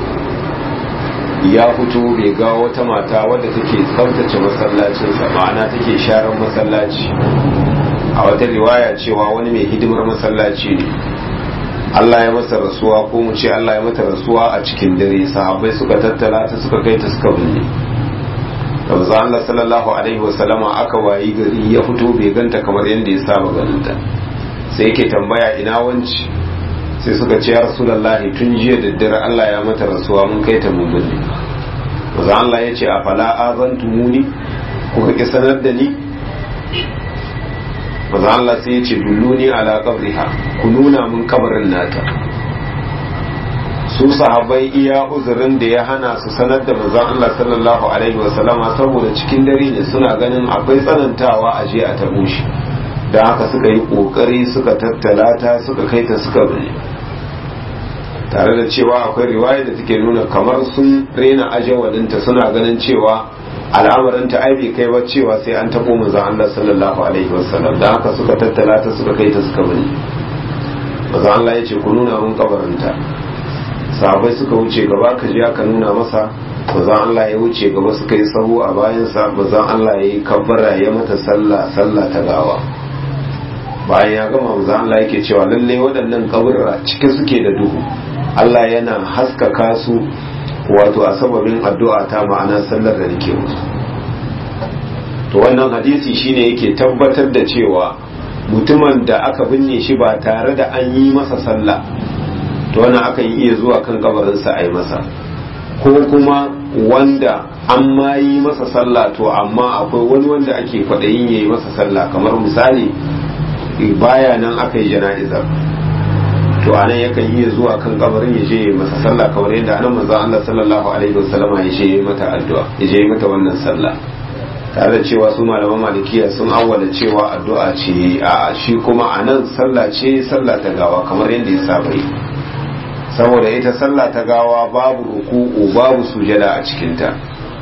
ya fito bai ga wata mata wadda take tsaftace masallacinsa ma'ana take sharan masallaci a wata riwaya cewa wani mai hidimar masallaci ne Allah ya masa rasuwa ko mu ce Allah ya mata rasuwa a cikin dare sahabbai suka tattala ta suka kai ta suka binne da manzo Allah sallallahu alaihi wasallama aka wayi gari ya fito bai ganta kamar yadda ya saba ganinta sai yake tambaya ina wanci sai suka ce ya rasulullahi tun jiya da dare Allah ya mata rasuwa mun kai ta mun binne manzo Allah ya ce a fala azantumuni kuka ki sanar da ni manzo Allah sai ya ce dulluni ala qabriha ku nuna mun kabarin nata su sahabbai iya uzurin da ya hana su sanar da manzon Allah sallallahu alaihi wasallama saboda cikin dare ne suna ganin akwai tsanantawa a je a tabo shi da haka suka yi kokari suka tattala ta suka kai ta suka bane tare da cewa akwai riwaya da take nuna kamar sun rena ajawalinta suna ganin cewa al'amarin ta ai bai kai ba cewa sai an tabo manzon Allah sallallahu alaihi wasallam da haka suka tattala ta suka kai ta suka bane manzon Allah ya ce ku nuna mun kabarinta sahabai suka wuce gaba ka je aka nuna masa bazan Allah ya wuce gaba suka yi sahu a bayansa bazan Allah ya yi kabbara ya mata sallah sallah ta gawa bayan ya gama bazan Allah yake cewa lalle waɗannan kaburra cike suke da duhu Allah yana haskaka su wato a sababin addu'a ta ma'ana sallar da nake musu to wannan hadisi shine yake tabbatar da cewa mutumin da aka binne shi ba tare da an yi masa sallah to wannan akan iya zuwa kan kabarinsa a yi masa ko kuma wanda an ma yi masa sallah to amma akwai wani wanda ake kwaɗayin ya yi masa sallah kamar misali baya nan aka yi jana'izar to anan yakan iya zuwa kan kabarin ya je ya yi masa sallah kamar yadda anan manzo Allah sallallahu alaihi wasallama ya je ya yi mata addu'a ya je ya yi mata wannan sallah tare da cewa su malaman malikiya sun awwala cewa addu'a ce a shi kuma anan sallah ce sallah ta gawa kamar yadda ya saba yi saboda ita sallah ta gawa babu ruku'u babu sujada a cikinta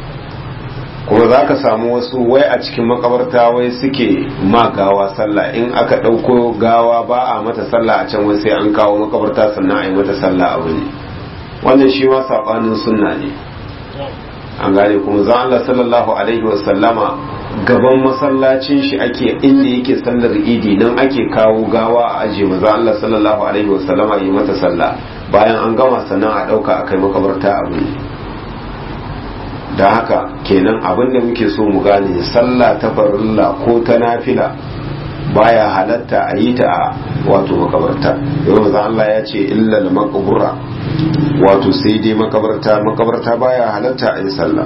kuma za ka samu wasu wai a cikin makabarta wai suke ma gawa sallah in aka ɗauko gawa ba a mata sallah a can wai sai an kawo makabarta sannan a yi mata sallah abu ne wannan shi ma saɓanin sunna ne an gane kuma za Allah sallallahu alaihi wasallama gaban masallacin shi ake inda yake sallar idi nan ake kawo gawa a aje maza Allah sallallahu alaihi wasallama yi mata sallah bayan an gama sannan a ɗauka a kai makabarta abu ne da haka kenan abin da muke so mu gane sallah ta farilla ko ta nafila baya halatta a yi ta a wato makabarta yau maza Allah ya ce illal maqbura wato sai dai makabarta makabarta baya halatta a yi sallah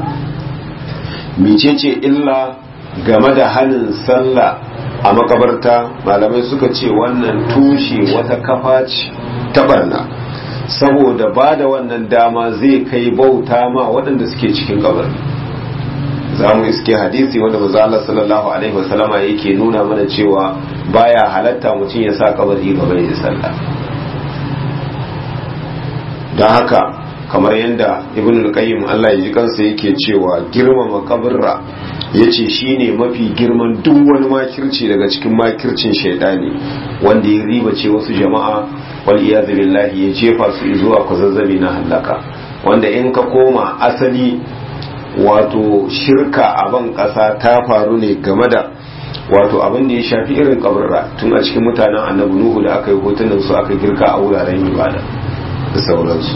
mecece illa game da halin sallah a makabarta malamai suka ce wannan tushe wata kafa ce ta barna saboda ba da wannan dama zai kai bauta ma waɗanda suke cikin kabari za mu iske hadisi wanda maza Allah sallallahu alaihi wasallama yake nuna mana cewa baya halatta mutum ya sa kabari gaba ya sallah don haka kamar yadda ibn al-qayyim Allah ya ji kansa yake cewa girmama kabarra yace shine mafi girman duk wani makirci daga cikin makircin shaidani wanda ya riba ce wasu jama'a wal iyadu billahi ya jefa su zuwa kwazazzabi na halaka wanda in ka koma asali wato shirka a ban kasa ta faru ne game da wato abin da ya shafi irin kabarra tun a cikin mutanen annabi nuhu da aka yi hotunan su aka girka a wuraren ibada da sauransu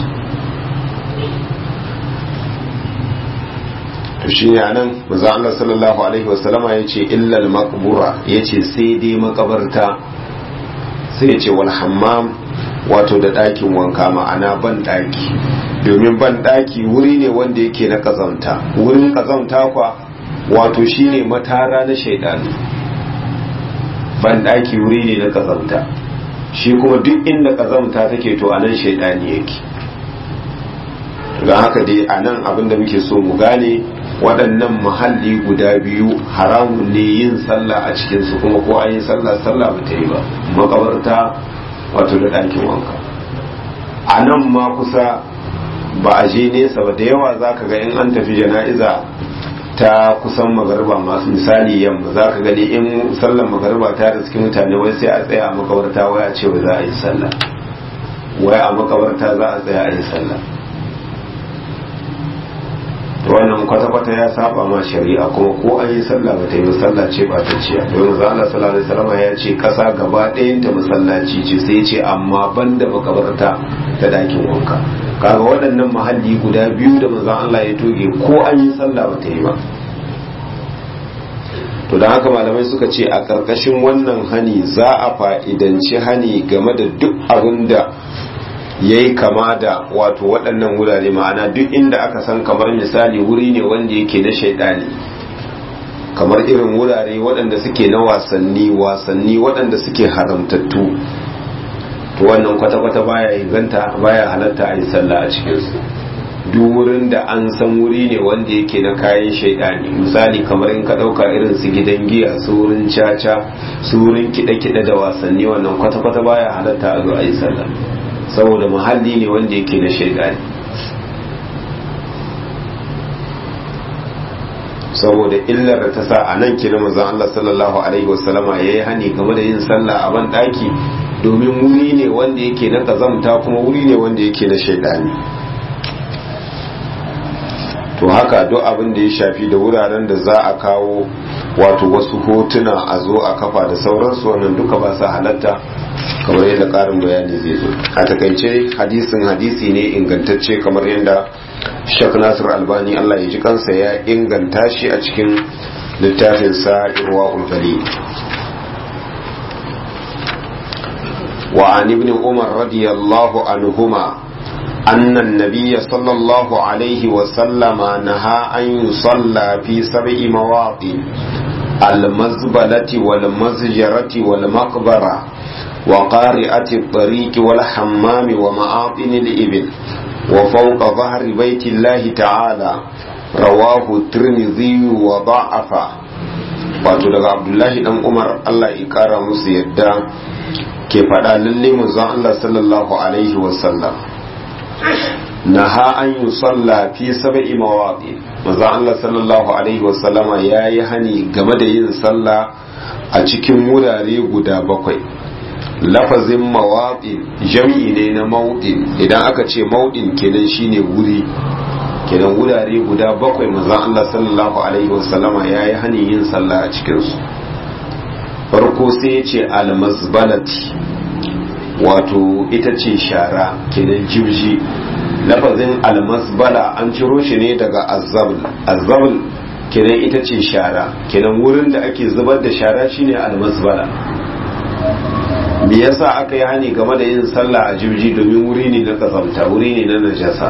to shi ne anan manzo Allah sallallahu alaihi wasallama yace illal maqbura yace sai dai makabarta sai yace wal hammam wato da ɗakin wanka ma'ana ban ɗaki domin ban ɗaki wuri ne wanda yake na kazamta wurin kazamta kwa wato shine matara na shaidani ban ɗaki wuri ne na kazamta shi kuma duk inda kazamta take to anan shaidani yake don haka dai a nan abin da muke so mu gane waɗannan muhalli guda biyu haramun ne yin sallah a cikinsu kuma ko an yi sallah sallah ba ta yi ba makabarta wato da ɗakin wanka a nan ma kusa ba a je nesa ba da yawa za ka ga in an tafi jana'iza ta kusan magarba masu misali yamma za ka gani in sallar magarba ta da cikin mutane wai sai a tsaya a makabarta wai a ce za a yi sallah wai a makabarta za a tsaya a yi sallah wannan kwata-kwata ya saba ma shari'a kuma ko an yi sallah ba ta yi masallaci ba ta ciya don za Allah sallallahu alaihi wasallam ya ce kasa gaba ɗayan ta masallaci ce sai ce amma banda makabarta ta dakin wanka kaga waɗannan mahalli guda biyu da manzon Allah ya toge ko an yi sallah ba ta yi ba to da haka malamai suka ce a ƙarƙashin wannan hani za a fa'idanci hani game da duk abin da ya yi kama da wato waɗannan wurare ma'ana duk inda aka san kamar misali wuri ne wanda yake na shaidani kamar irin wurare waɗanda suke na wasanni wasanni waɗanda suke haramtattu to wannan kwata-kwata baya inganta baya halatta a yi sallah a cikinsu duk wurin da an san wuri ne wanda yake na kayan shaidani misali kamar in ka ɗauka irin su gidan giya su wurin caca su wurin kiɗe-kiɗe da wasanni wannan kwata-kwata baya halatta a zo a yi sallah saboda muhalli ne wanda yake na shaidani saboda illar da ta sa a nan kira manzon Allah sallallahu alaihi wasallama yayi hani game da yin sallah a ban daki domin wuri ne wanda yake na kazamta kuma wuri ne wanda yake na shaidani to haka duk abin da ya shafi da wuraren da za a kawo wato wasu hotuna a zo a kafa da sauransu wannan duka ba sa halatta kamar yadda karin bayani zai zo a takaice hadisin hadisi ne ingantacce kamar yadda shek nasir albani allah ya ji kansa ya inganta shi a cikin littafin sa irwa ulgali وعن ابن عمر رضي الله عنهما أن النبي صلى الله عليه وسلم نهى أن يصلى في سبع مواطن المزبلة والمزجرة والمقبرة وقارئة الطريق والحمام ومعاطن الإبل وفوق ظهر بيت الله تعالى رواه الترمذي وضعفه wato daga abdullahi dan umar allah ya kara musu yadda ke faɗa lalle manzon allah sallallahu alaihi wasallam naha an yi salla fi sab'i mawaqi manzon allah sallallahu alaihi wasallama yayi hani game da yin sallah a cikin wurare guda bakwai lafazin mawaɗin jam'i ne na mauɗin idan aka ce mauɗin kenan shine wuri kenan wurare guda bakwai manzon Allah sallallahu alaihi wasallama ya yi hani yin sallah a cikinsu farko sai ya ce almazbalati wato ita ce shara kenan jibji lafazin almazbala an ciro shi ne daga azzabul azzabul kenan ita ce shara kenan wurin da ake zubar da shara shine almazbala me yasa aka yi hani game da yin sallah a jibji domin wuri ne na kazamta wuri ne na najasa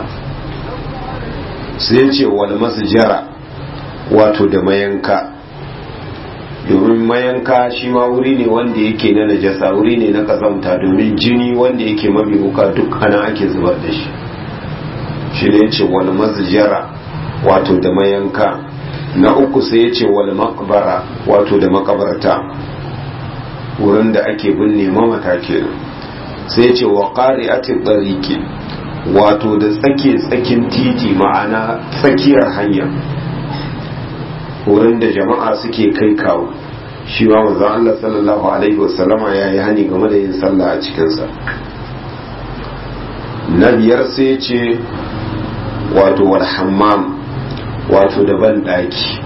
sai ce wani masjara wato da mayanka domin mayanka shi ma wuri ne wanda yake na najasa wuri ne na kazamta domin jini wanda yake mabibuka duk ana ake zubar da shi shi ne ce wani masjara wato da mayanka na uku sai ya ce wani makbara wato da makabarta wurin da ake binne mamata kenan sai ce wa qari'atil tariqi wato da tsake tsakin titi ma'ana tsakiyar hanya wurin da jama'a suke kai kawo shi ma manzon Allah sallallahu alaihi wasallama ya yi hani game da yin sallah a cikinsa na biyar sai ce wato wal hammam wato da ban daki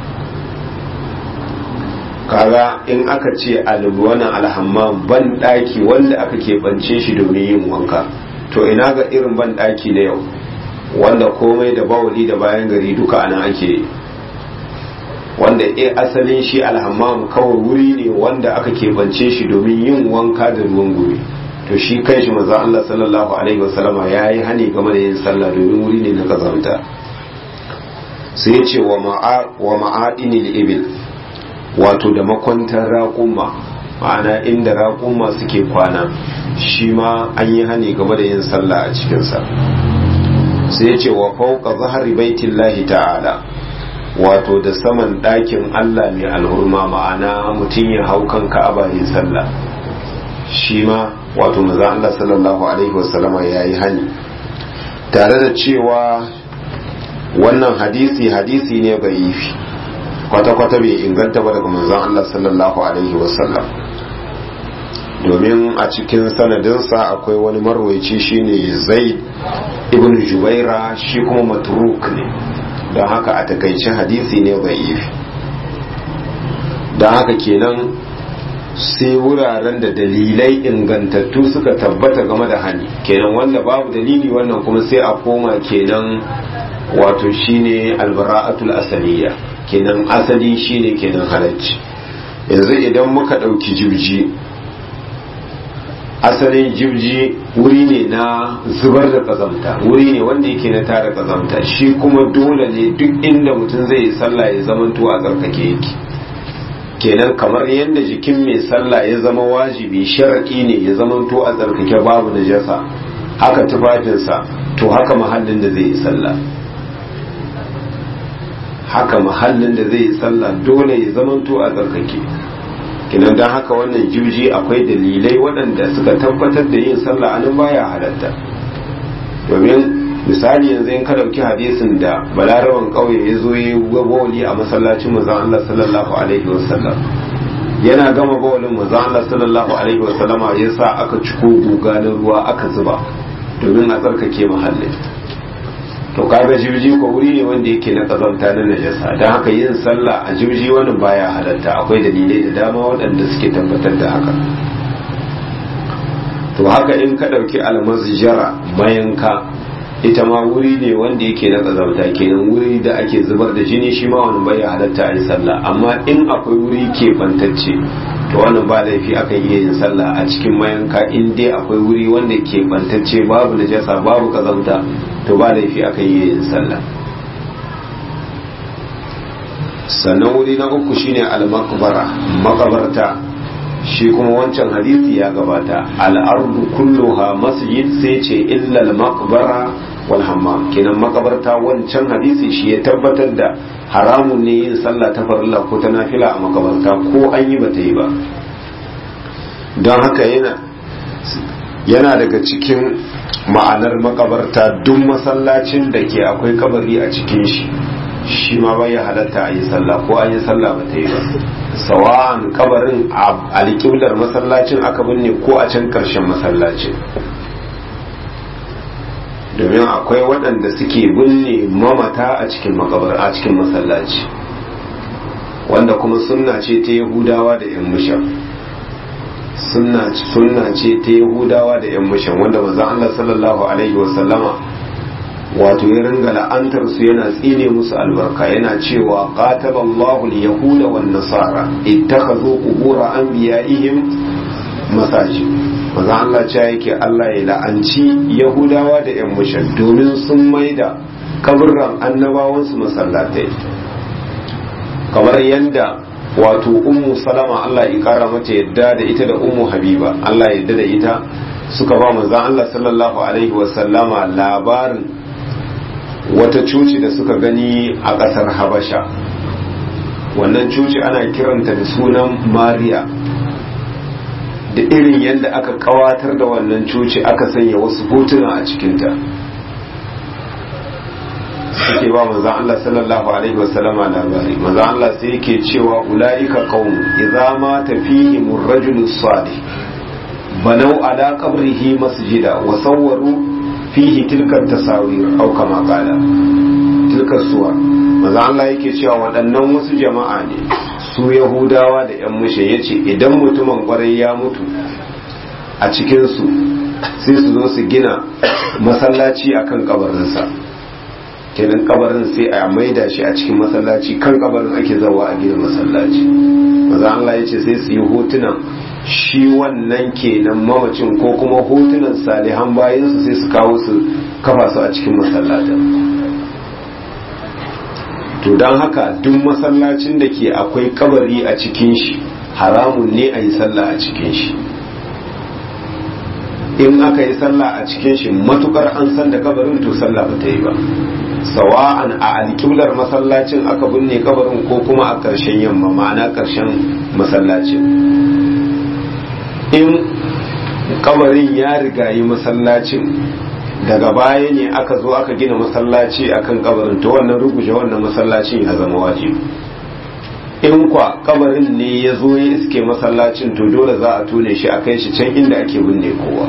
kaga in aka ce alwana alhammam ban daki wanda aka keɓance shi domin yin wanka to ina ga irin ban daki na yau wanda komai da bawali da bayan gari duka ana ake wanda e asalin shi alhammam kawai wuri ne wanda aka keɓance shi domin yin wanka da ruwan gumi to shi kai shi maza Allah sallallahu alaihi wasallama ya yi hani game da yin sallah domin wuri ne na kazanta sai ya ce wa ma'adinil ibil wato da makwantar raƙuma ma'ana inda raƙuma suke kwana shi ma an yi hani game da yin sallah a cikinsa sai ya ce wa fauka zahari baitillahi ta'ala wato da saman ɗakin Allah mai alhurma ma'ana mutum ya hau kan ka'aba yin sallah shi ma wato maza Allah sallallahu alaihi wasallama ya yi hani tare da cewa wannan hadisi hadisi ne bai yi kwata-kwata bai inganta ba daga manzon Allah sallallahu alaihi wasallam domin a cikin sanadinsa akwai wani marwaici shine zaid ibn jubaira shi kuma matruk ne don haka a takaice hadisi ne bai yi don haka kenan sai wuraren da dalilai ingantattu suka tabbata game da hani kenan wanda babu dalili wannan kuma sai a koma kenan wato shine albara'atul asaliya kenan asali shine kenan halacci yanzu idan muka ɗauki jibji asalin jibji wuri ne na zubar da kazamta wuri ne wanda yake na tara kazamta shi kuma dole ne duk inda mutum zai yi sallah ya zamanto a tsarkake yake kenan kamar yadda jikin mai sallah ya zama wajibi sharaɗi ne ya zamanto a tsarkake babu najasa haka tufafinsa to haka mahallin da zai yi sallah haka mahallin da zai yi sallah dole ya zamanto a tsarkake kinan don haka wannan jirji akwai dalilai waɗanda suka tabbatar da yin sallah anan baya halatta domin misali yanzu in ka ɗauki hadisin da balaraban ƙauye ya zo ya bawali a masallacin manzon Allah sallallahu alaihi wasallam yana gama bawalin manzon Allah sallallahu alaihi wasallama ya sa aka ciko guga na ruwa aka zuba domin a tsarkake mahallin to kaga jirji ko wuri ne wanda yake na kazanta na najasa don haka yin sallah a jirji wannan baya halatta akwai dalilai da dama waɗanda suke tabbatar da haka to haka in ka ɗauki almasjara mayanka ita ma wuri ne wanda yake na kazanta kenan wuri da ake zubar da jini shi ma wani baya halatta a yi sallah amma in akwai wuri ke bantacce to wannan ba laifi akan iya yin sallah a cikin mayanka in dai akwai wuri wanda ke bantacce babu najasa babu kazanta to ba laifi akan iya yin sallah sannan wuri na uku shine al-maqbara makabarta shi kuma wancan hadisi ya gabata al-ardu kulluha masjid sai ce illa al-maqbara wal hammam kenan makabarta wancan hadisi shi ya tabbatar da haramun ne yin sallah ta farilla ko ta nafila a makabarta ko an yi bata yi ba don haka yana yana daga cikin ma'anar makabarta duk masallacin da ke akwai kabari a cikin shi shi ma bai halatta a yi sallah ko an yi sallah ba ta yi ba sawa'an kabarin a alƙiblar masallacin aka binne ko a can ƙarshen masallacin domin akwai waɗanda suke binne mamata a cikin makabar a cikin masallaci wanda kuma sunna ce ta yahudawa da yan mushan sunna ce ta yahudawa da yan mushan wanda manzon Allah sallallahu alaihi wasallama wato ya ringa la'antar su yana tsine musu albarka yana cewa qataba Allahu al-yahuda wan nasara ittakhadhu qubur anbiya'ihim masajid maza Allah ce yake Allah ya la'anci yahudawa da yan mushan domin sun maida kaburran annabawansu masallatai kamar yadda wato ummu salama Allah ya kara mata yadda da ita da ummu habiba Allah ya yadda da ita suka ba manzon Allah sallallahu alaihi wa sallama labarin wata cuci da suka gani a ƙasar habasha wannan cuci ana kiranta da sunan mariya da irin yadda aka kawatar da wannan cuci aka sanya wasu hotuna a cikinta suke ba manzan Allah sallallahu alaihi wasallama labari manzan Allah sai yake cewa ulaika qaum idza ma tafihim ar-rajulu salih banau ala qabrihi masjida wa sawwaru fihi tilka tasawir aw kama qala tilka suwa manzan Allah yake cewa waɗannan wasu jama'a ne su yahudawa da yan mushe yace idan mutumin kwarai ya mutu a cikinsu sai su zo su gina masallaci akan kabarinsa kenan kabarin sai a maida shi a cikin masallaci kan kabarin ake zawa a gina masallaci maza Allah ya ce sai su yi hotunan shi wannan kenan mamacin ko kuma hotunan salihan bayansu sai su kawo su kafa su a cikin masallatan to don haka duk masallacin da ke akwai kabari a cikin shi haramun ne a yi sallah a cikin shi in aka yi sallah a cikin shi matukar an san da kabarin to sallah ba ta yi ba sawa'an a alƙiblar masallacin aka binne kabarin ko kuma a ƙarshen yamma ma'ana ƙarshen masallacin in kabarin ya rigayi masallacin daga baya ne aka zo aka gina masallaci akan kabarin to wannan ruguje wannan masallacin ya zama wajibi in kwa kabarin ne ya zo ya iske masallacin to dole za a tone shi a kai shi can inda ake binne kowa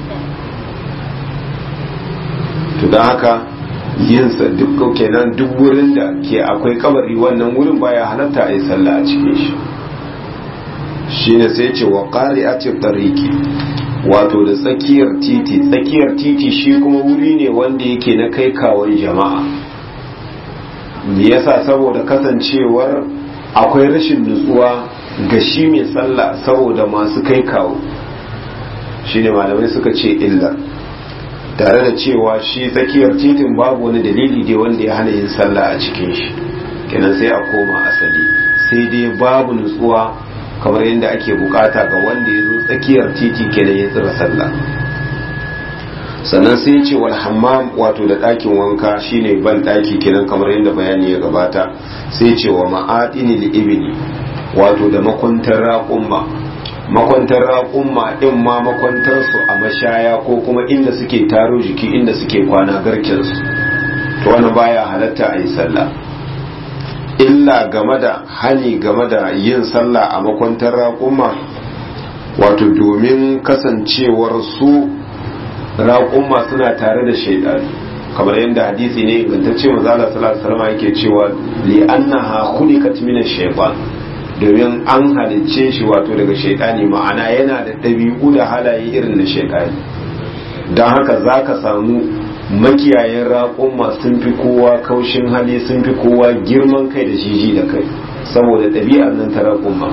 to don haka yinsa duk kenan duk wurin da ke akwai kabari wannan wurin baya halatta a yi sallah a cikin shi shine sai ce wa ƙari a tariki wato da tsakiyar titi tsakiyar titi shi kuma wuri ne wanda yake na kai kawon jama'a me yasa saboda kasancewar akwai rashin nutsuwa ga shi mai sallah saboda masu kai kawo shine malamai suka ce illar tare da cewa shi tsakiyar titin babu wani dalili dai wanda ya hana yin sallah a cikin shi kenan sai a koma asali sai dai babu nutsuwa kamar yadda ake bukata ga wanda ya zo tsakiyar titi kenan ya tsira sallah sannan sai ce wal hammam wato da ɗakin wanka shine ban ɗaki kenan kamar yadda bayani ya gabata sai ce wa ma'adini ibni wato da makwantar raƙumma makwantar raƙumma ɗin ma makwantar su a mashaya ko kuma inda suke taro jiki inda suke kwana garken su to wani baya halatta a yi sallah illa game da hani game da yin sallah a makwantar raƙumma wato domin kasancewar su raƙumma suna tare da shaidanu kamar yadda hadisi ne ingantacce mazala sallallahu alaihi yake cewa li annaha khuliqat min ash-shaytan domin an halicce shi wato daga shaidani ma'ana yana da ɗabi'u da halaye irin na shaidani don haka zaka samu makiyayen raƙumma sun fi kowa kaushin hali sun fi kowa girman kai da jiji da kai saboda ɗabi'ar nan ta raƙumma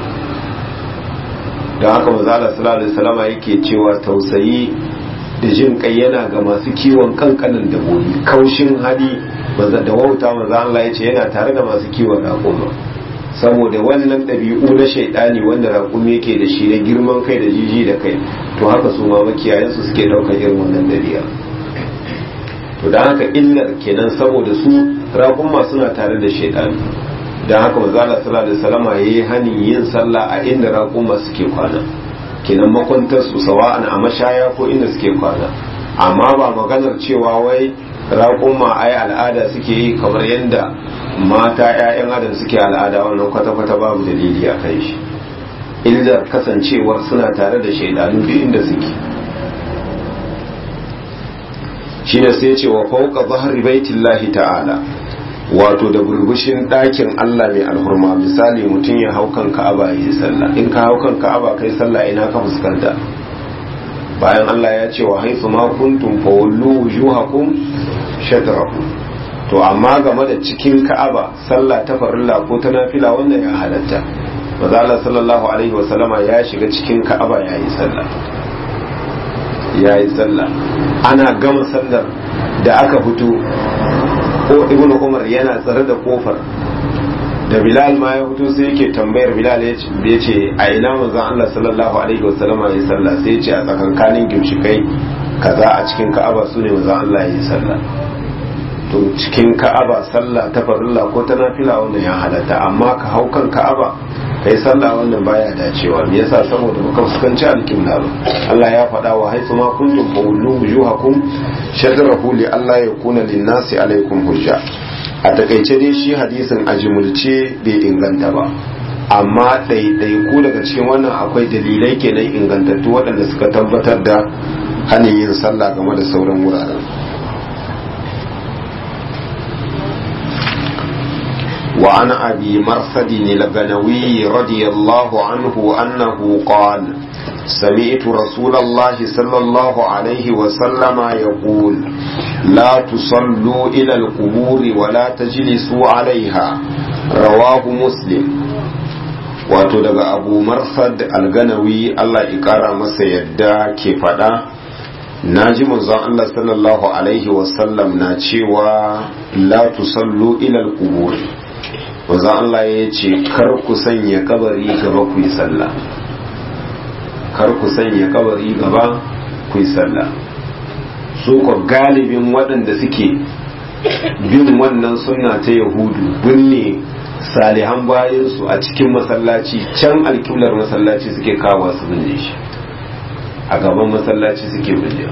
don haka mazala sallallahu alaihi wasallama yake cewa tausayi da jin kai yana ga masu kiwon kankanin dabbobi kaushin hali da wauta maza Allah ya ce yana tare da masu kiwon raƙuma saboda wannan ɗabi'u na shaidani wanda raƙumi yake da shi na girman kai da jiji da kai to haka su ma makiyayensu suke ɗaukar irin wannan ɗabi'a to don haka illar kenan saboda su raƙuma suna tare da shaidani don haka maza Allah sallallahu alaihi wasallama yayi hani yin sallah a inda raƙuma suke kwana kenan makwantar su sawa'an a mashaya ko inda suke kwana amma ba maganar cewa wai raƙuma ai al'ada suke yi kamar yadda mata 'ya'yan adam suke al'ada wannan kwata-kwata babu dalili a kan shi illar kasancewar suna tare da shaidanu duk inda suke shine sai ce wa fauka zahri baitillahi ta'ala wato da burbushin ɗakin Allah mai alhurma misali mutum ya hau kan ka'aba yi sallah in ka hau kan ka'aba kai sallah ina ka fuskanta bayan Allah ya ce wa haifu ma kuntum fa wallu wujuhakum shatrahu to amma game da cikin ka'aba sallah ta farilla ko ta nafila wannan ya halatta maza Allah sallallahu alaihi wa sallama ya shiga cikin ka'aba ya yi sallah ya yi sallah ana gama sallar da aka fito ko ibnu umar yana tsare da kofar da bilal ma ya fito sai yake tambayar bilal ya ce a ina manzon Allah sallallahu alaihi wa sallama ya sallah sai ya ce a tsakankanin gimshikai kaza a cikin ka'aba su ne manzon Allah ya yi sallah to cikin ka'aba sallah ta farilla ko ta nafila wannan ya halatta amma ka hau kan ka'aba kai sallah wannan baya dacewa me yasa saboda baka fuskanci alƙibla ba Allah ya faɗa wa haythu ma kuntum fawallu wujuhakum shadrahu li Allah yakuna lin-nasi alaikum hujja a takaice dai shi hadisin ajimulce bai inganta ba amma ɗaiɗaiku daga cikin wannan akwai dalilai kenan ingantattu waɗanda suka tabbatar da hannun yin sallah game da sauran wuraren وعن أبي مرثد الغنوي رضي الله عنه أنه قال سمعت رسول الله صلى الله عليه وسلم يقول لا تصلوا إلى القبور ولا تجلسوا عليها رواه مسلم wato daga abu marsad alganawi Allah ya kara masa yadda ke fada na ji manzon Allah sallallahu alaihi wasallam na cewa la tusallu ila al-qubur wanzan Allah ya ce kar ku sanya kabari gaba ku yi sallah kar ku sanya kabari gaba ku yi sallah su ko galibin waɗanda suke bin wannan sunna ta yahudu binne salihan bayansu a cikin masallaci can alƙiblar masallaci suke kawo su binne shi a gaban masallaci suke binne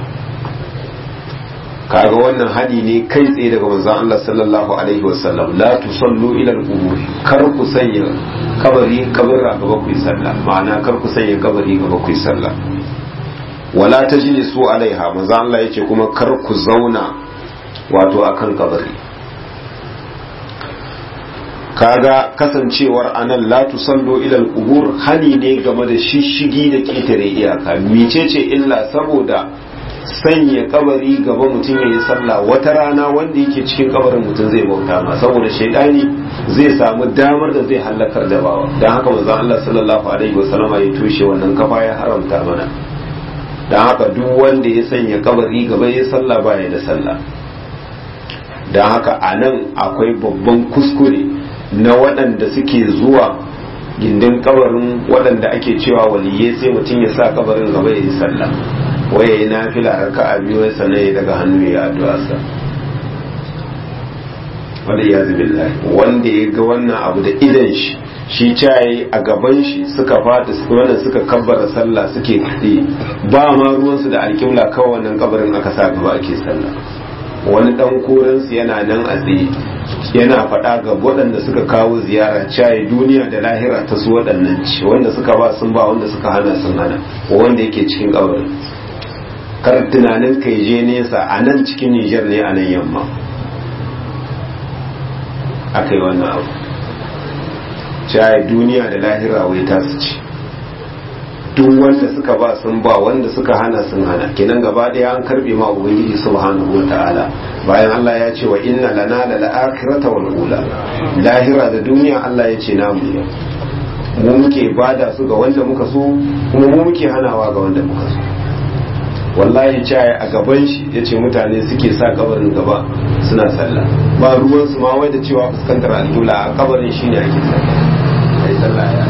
kaga wannan hadi ne kai tsaye daga manzon Allah sallallahu alaihi wasallam la tusallu ila al-qubur kar ku sanya kabari kabara gaba ku yi sallah ma'ana kar ku sanya kabari gaba ku yi sallah wala tajlisu alaiha manzon Allah yace kuma kar ku zauna wato akan kabari kaga kasancewar anan la tusallu ila al-qubur hani ne game da shishigi da ketare iyaka mecece illa saboda sanya kabari gaba mutum ya yi sallah wata rana wanda yake cikin kabarin mutum zai bauta ma saboda shaidani zai samu damar da zai hallakar da bawa don haka manzon Allah sallallahu alaihi wasallam ya tushe wannan kafa ya haramta mana don haka duk wanda ya sanya kabari gaba ya sallah baya da sallah don haka a nan akwai babban kuskure na waɗanda suke zuwa gindin kabarin waɗanda ake cewa waliyai sai mutum ya sa kabarin gaba ya yi sallah waye yi nafila raka a biyu wai sannan daga hannu ya addu'a sa wanda ya zubi wanda ya ga wannan abu da idan shi shi caye a gaban shi suka fata wannan suka kabbara sallah suke kaɗe ba ma ruwansu da alƙibla kawai wannan kabarin aka sa gaba ake sallah wani dan koransu yana nan a tsaye yana faɗa ga waɗanda suka kawo ziyara caye duniya da lahira ta su waɗannan ci wanda suka ba sun ba wanda suka hana sun hana wanda yake cikin kabarin kar tunanin kai je nesa a nan cikin Nijar ne a nan yamma aka yi wannan abu caye duniya da lahira wai ta su ci duk wanda suka ba sun ba wanda suka hana sun hana kenan gaba daya an karbe ma ubangiji subhanahu ta'ala bayan Allah ya ce wa inna lana la al-akhirata wal ula lahira da duniya Allah ya ce namu ne mu muke bada su ga wanda muka so kuma mu muke hanawa ga wanda muka so wallahi caye a gaban shi ya ce mutane suke sa kabarin gaba suna sallah ba ruwansu ma wai da cewa fuskantar alƙibla a kabarin shi ne ake sallah sallah ya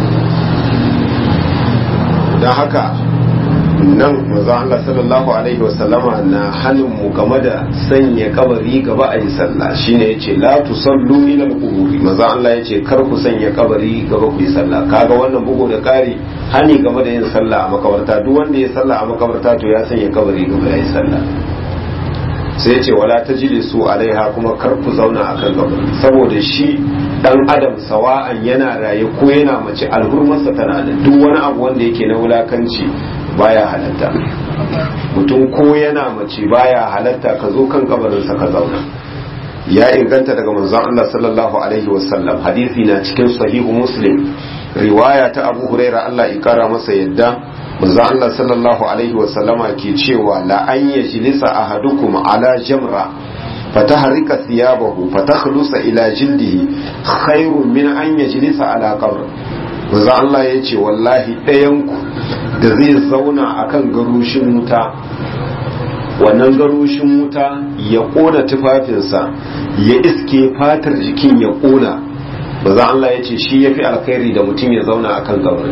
don haka nan maza Allah sallallahu alaihi wasallama na hannun mu game da sanya kabari gaba a yi sallah shine yace la tusallu ila al-quburi maza Allah yace kar ku sanya kabari gaba ku yi sallah kaga wannan bugu da kari hani game da yin sallah a makabarta duk wanda ya sallah a makabarta to ya sanya kabari gaba ya yi sallah sai yace wala tajlisu alaiha kuma kar ku zauna akan kabari saboda shi dan adam sawa'an yana raye ko yana mace alhurmarsa tana da duk wani abu wanda yake na wulakanci baya halatta mutum ko yana mace baya halatta ka zo kan kabarinsa ka zauna ya inganta daga manzon Allah sallallahu alaihi wasallam hadisi na cikin sahihu muslim riwaya ta abu huraira Allah ya kara masa yadda manzon Allah sallallahu alaihi wasallama ke cewa la an yajlisa ahadukum ala jamra فتحرك ثيابه فتخلص إلى جلده خير من أن يجلس على قبر manzo Allah ya ce wallahi ɗayanku da zai zauna akan garushin wuta wannan garushin wuta ya ƙona tufafinsa ya iske fatar jikin ya ƙona manzo Allah ya ce shi ya fi alkhairi da mutum ya zauna akan kabari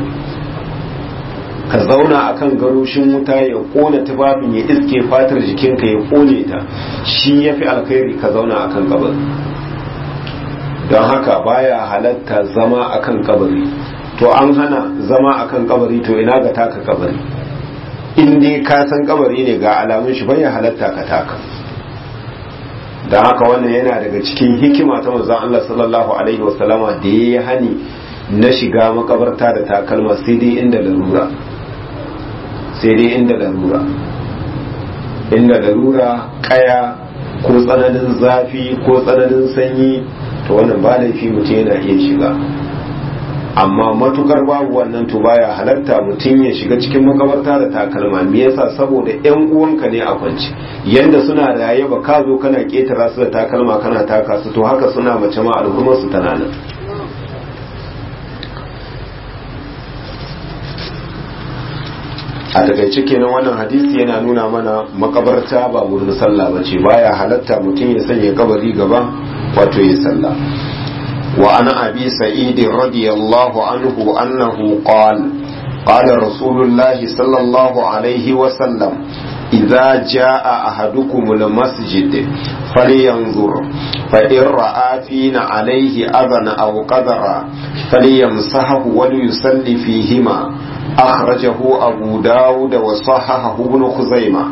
ka zauna akan garushin wuta ya kona tufafin ya iske fatar jikinka ya kone ta shi ya fi alkhairi ka zauna akan kabari don haka baya halatta zama akan kabari to an hana zama akan kabari to ina ga taka kabari in dai ka san kabari ne ga alamun shi baya halatta ka taka don haka wannan yana daga cikin hikima ta manzon Allah sallallahu alaihi wasallama da ya hani na shiga makabarta da takalma sai dai inda larura sai dai inda larura inda larura kaya ko tsananin zafi ko tsananin sanyi to wannan ba laifi mutum yana iya shiga amma matukar babu wannan to baya halarta mutum ya shiga cikin makabarta da takalma me yasa saboda yan uwanka ne a kwance yanda suna raye ba ka zo kana ketara su da takalma kana taka su to haka suna mace ma al'ummar su tana nan a takaice kenan wannan hadisi yana nuna mana makabarta ba wurin sallah ba ce baya halatta mutum ya sanya kabari gaba wato ya sallah wa ana abi sa'id radiyallahu anhu annahu qala قال رسول الله صلى الله عليه وسلم idza jaa ahadukumul masjid falyanzur fa in ra'a fina alayhi adhan aw qadara falyamsahu wa yusalli fihima akhrajahu abu daud wa sahahahu ibn khuzaimah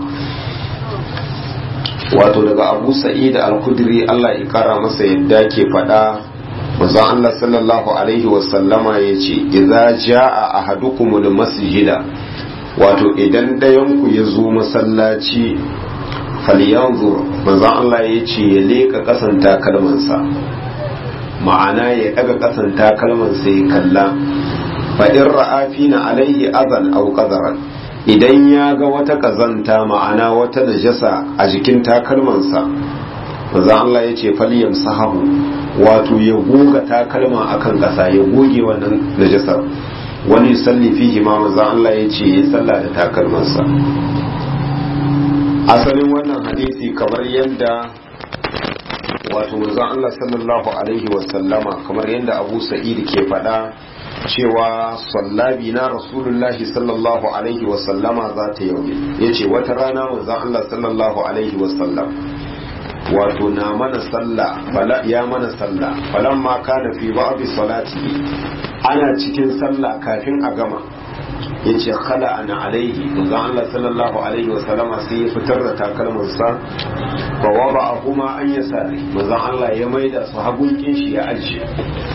wato daga abu sa'id al-kudri Allah ya kara masa yadda ke faɗa manzon Allah sallallahu alaihi wasallama ya ce idza jaa ahadukumul masjida wato idan ɗayan ku ya zo masallaci falyanzur manzon Allah ya ce ya leka kasan takalmansa ma'ana ya daga kasan takalmansa ya kalla fa in ra'a fina alaihi adan aw qadaran idan ya ga wata kazanta ma'ana wata najasa a jikin takalmansa manzon Allah ya ce falyam sahabu wato ya goga takalma akan ƙasa ya goge wannan najasar wani salli fihi ma manzon Allah ya ce ya salla da takalmansa asalin wannan hadisi kamar yadda wato manzon Allah sallallahu alaihi wasallama kamar yadda Abu Sa'id ke faɗa cewa sallabi na rasulullahi sallallahu alaihi wasallama za ta yau ya ce wata rana manzon Allah sallallahu alaihi wasallam wato na mana sallah bala ya mana sallah falan ma kana fi ba'di salati ana cikin sallah kafin a gama yace khala ana alaihi manzon Allah sallallahu alaihi wasallama sai ya fitar da takalmansa fa wada'ahuma an yasari manzon Allah ya maida su hagun shi ya ajiye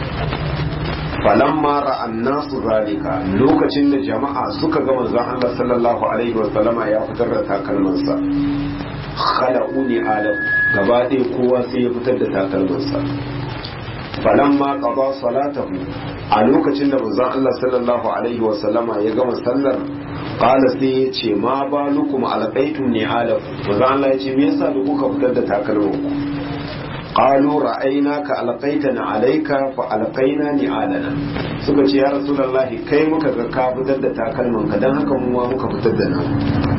falamma ra'an nasu zalika lokacin da jama'a suka ga manzon Allah sallallahu alaihi wa sallama ya fitar da takalmansa khala'uni alam gaba ɗaya kowa sai ya fitar da takalmansa falamma qada salatahu a lokacin da manzon Allah sallallahu alaihi wa sallama ya gama sallar qala sai ya ce ma balukum alqaitum ni alam manzon Allah ya ce me yasa da kuka fitar da takalmanku qalu ra'aynaka alqaitana alayka fa alqaina ni'alana suka ce ya rasulullahi kai muka ga ka fitar da takalman ka dan haka mu ma muka fitar da nan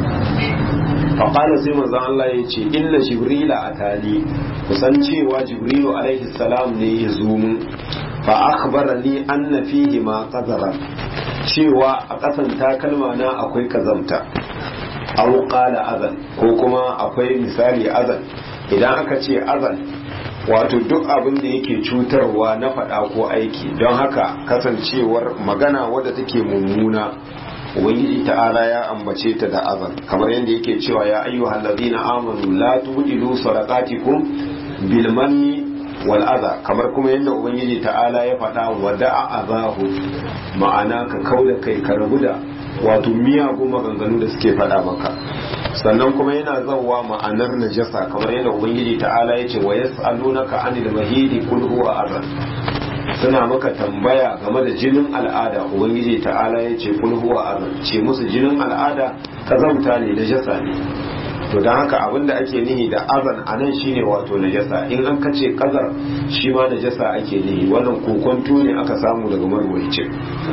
fa qala sai manzon Allah ya ce illa jibrila atali kusan cewa jibrilu alaihi salam ne ya zo mun fa akhbarani anna fihi ma qadara cewa a kasan takalma na akwai kazamta aw qala azan ko kuma akwai misali azan idan aka ce azan wato duk abin da yake cutarwa na faɗa ko aiki don haka kasancewar magana wadda take mummuna ubangiji ta'ala ya ambace ta da azan kamar yadda yake cewa ya ayyuhal ladina amanu la tubdilu sadaqatikum bil manni wal adha kamar kuma yadda ubangiji ta'ala ya faɗa wada'a azahu ma'ana ka kauda kai ka rabu da wato miyagun maganganu da suke faɗa maka sannan kuma yana zauwa ma'anar najasa kamar yadda ubangiji ta'ala ya ce wa yas'alunaka anil mahidi kul huwa azan suna maka tambaya game da jinin al'ada ubangiji ta'ala ya ce kul huwa azan ce musu jinin al'ada kazamta ne najasa ne to don haka abin da ake nihi da azan a nan shine wato najasa in an kace kazar shi ma najasa ake nihi wannan kokonto ne aka samu daga marwayicin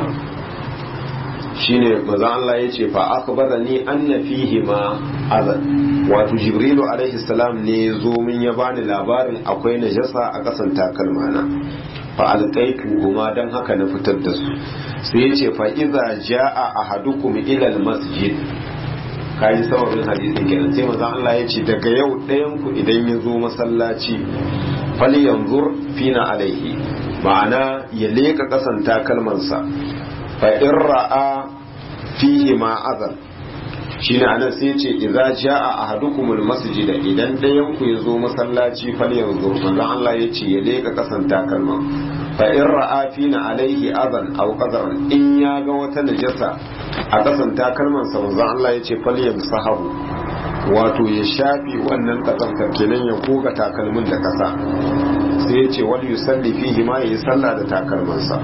shine maza Allah ya ce fa akbara ni anna fihi ma azan wato jibrilu alaihi salam ne zo min ya bani labarin akwai najasa a kasan takalmana fa alqaitu huma dan haka na fitar da su sai ya ce fa iza jaa ahadukum ila almasjid kaji sababin hadisin kenan sai maza Allah ya ce daga yau ɗayan ku idan ya zo masallaci fali yanzur fina alaihi ma'ana ya leka kasan takalmansa fa in ra'a fihi ma azan shine anan sai ce idza jaa ahadukumul masjida idan dayan ku yazo masallaci fal yanzu manzo Allah yace ya leka kasan takalma fa in ra'a fina alaihi azan aw qadaran in ya ga wata najasa a kasan takalman sa manzo Allah yace fal yamsahu wato ya shafi wannan kasantar kenan ya koga takalmin da kasa sai yace wal yusalli fihi ma yayi sallah da takalmansa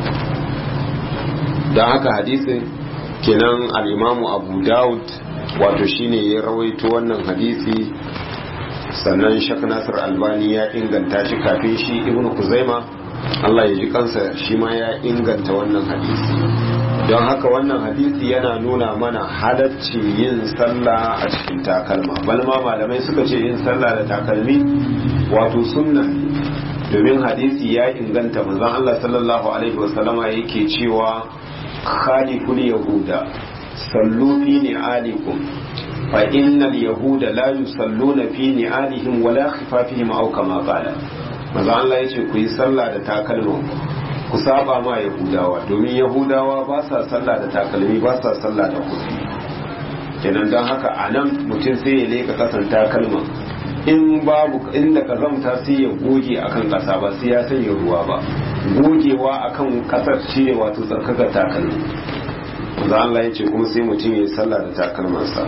don haka hadisin kenan al'imamu abu daud wato shine ya rawaito wannan hadisi sannan shak nasir albani ya inganta shi kafin shi ibn kuzaima allah ya ji kansa shi ma ya inganta wannan hadisi don haka wannan hadisi yana nuna mana halacci yin sallah a cikin takalma balma malamai suka ce yin sallah da takalmi wato sunna domin hadisi ya inganta manzon allah sallallahu alaihi wasallama yake cewa khaliful yahuda sallu fi ni'alikum fa innal yahuda la yusalluna fi ni'alihim wala khifafihim aw kama qala manzo Allah yace ku yi sallah da takalman ku saba ma yahudawa domin yahudawa ba sa sallah da takalmi ba sa sallah da kufi kenan don haka a nan mutum sai ya leka kasan takalma in babu inda kazamta sai ya goge akan kasa ba sai ya sanya ruwa ba gogewa akan kasar shi ne wato tsarkakar takalmi za Allah ya ce kuma sai mutum ya yi sallah da takalmansa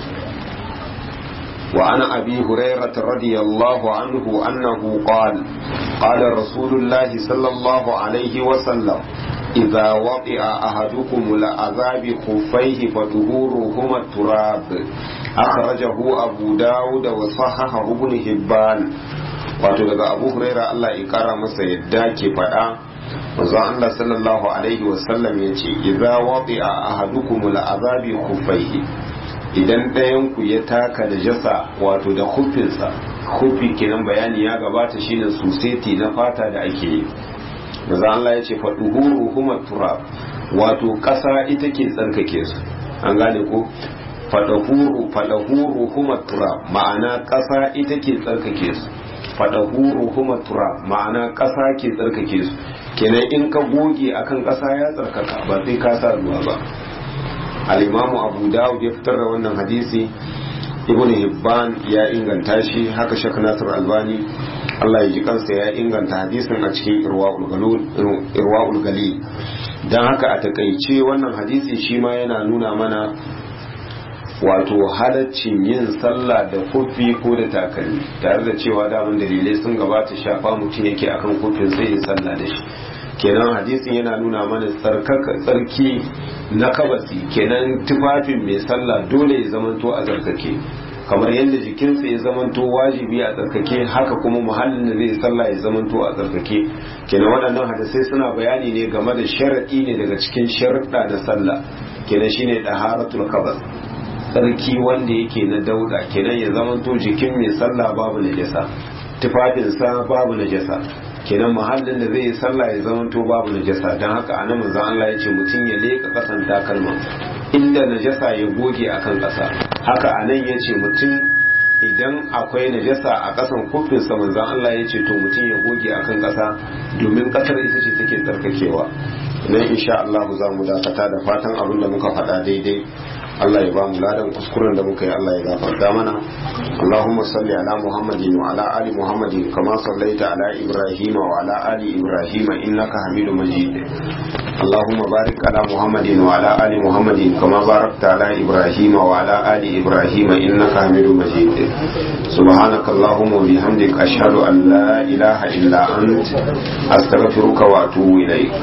وعن أبي هريرة رضي الله عنه أنه قال قال رسول الله صلى الله عليه وسلم إذا وطئ أحدكم لعذاب خفيه فتهورهما التراب أخرجه أبو داود وصححه ابن هبان wato daga abu huraira Allah ya kara masa yadda ke faɗa manzo Allah sallallahu alaihi wasallam ya ce idza wadi'a ahadukum al'azabi khuffaihi idan ɗayan ku ya taka da jasa wato da hufinsa hufi kenan bayani ya gabata shine suseti na fata da ake yi maza Allah ya ce faɗuhuru huma turab wato ƙasa ita ke tsarkake su an gane ko faɗahuru faɗahuru huma turab ma'ana ƙasa ita ke tsarkake su faɗahuru huma turab ma'ana ƙasa ke tsarkake su kenan in ka goge akan ƙasa ya tsarkaka ba sai ka sa ruwa ba al-imamu abu dawud ya fitar da wannan hadisi ibn hibban ya inganta shi haka shek nasir albani Allah ya ji kansa ya inganta hadisin a cikin irwa'ul galil don haka a takaice wannan hadisi shi ma yana nuna mana wato halaccin yin sallah da kofi ko da takalmi tare da cewa daman dalilai sun gabata shafa mutum yake akan kofin sai ya sallah da shi kenan hadisin yana nuna mana tsarkaka tsarki na kabasi kenan tufafin mai sallah dole ya zamanto a tsarkake kamar yadda jikinsa ya zamanto wajibi a tsarkake haka kuma muhallin da zai sallah ya zamanto a tsarkake kenan waɗannan hadisai suna bayani ne game da sharaɗi ne daga cikin sharaɗa na sallah kenan shine daharatul kabas tsarki wanda yake na dauda kenan ya zamanto jikin mai sallah babu najasa tufafinsa babu najasa kenan muhallin da zai yi sallah ya zamanto babu najasa don haka anan manzon Allah ya ce mutum ya leka kasan takalma inda najasa ya goge akan kasa haka anan ya ce mutum idan akwai najasa a kasan kufinsa manzon Allah ya ce to mutum ya goge akan kasa domin kasar ita ce take tsarkakewa nan insha Allah za mu dakata da fatan abin da muka faɗa daidai Allah ya ba mu ladan kuskuren da muka yi Allah ya gafarta mana Allahumma salli ala Muhammadin wa ala ali Muhammadin kama sallaita ala Ibrahim wa ala ali Ibrahim innaka Hamidum Majid Allahumma barik ala Muhammadin wa ala ali Muhammadin kama barakta ala Ibrahim wa ala ali Ibrahim innaka Hamidum Majid سبحانك اللهم وبحمدك أشهد أن لا إله إلا أنت أستغفرك وأتوب إليك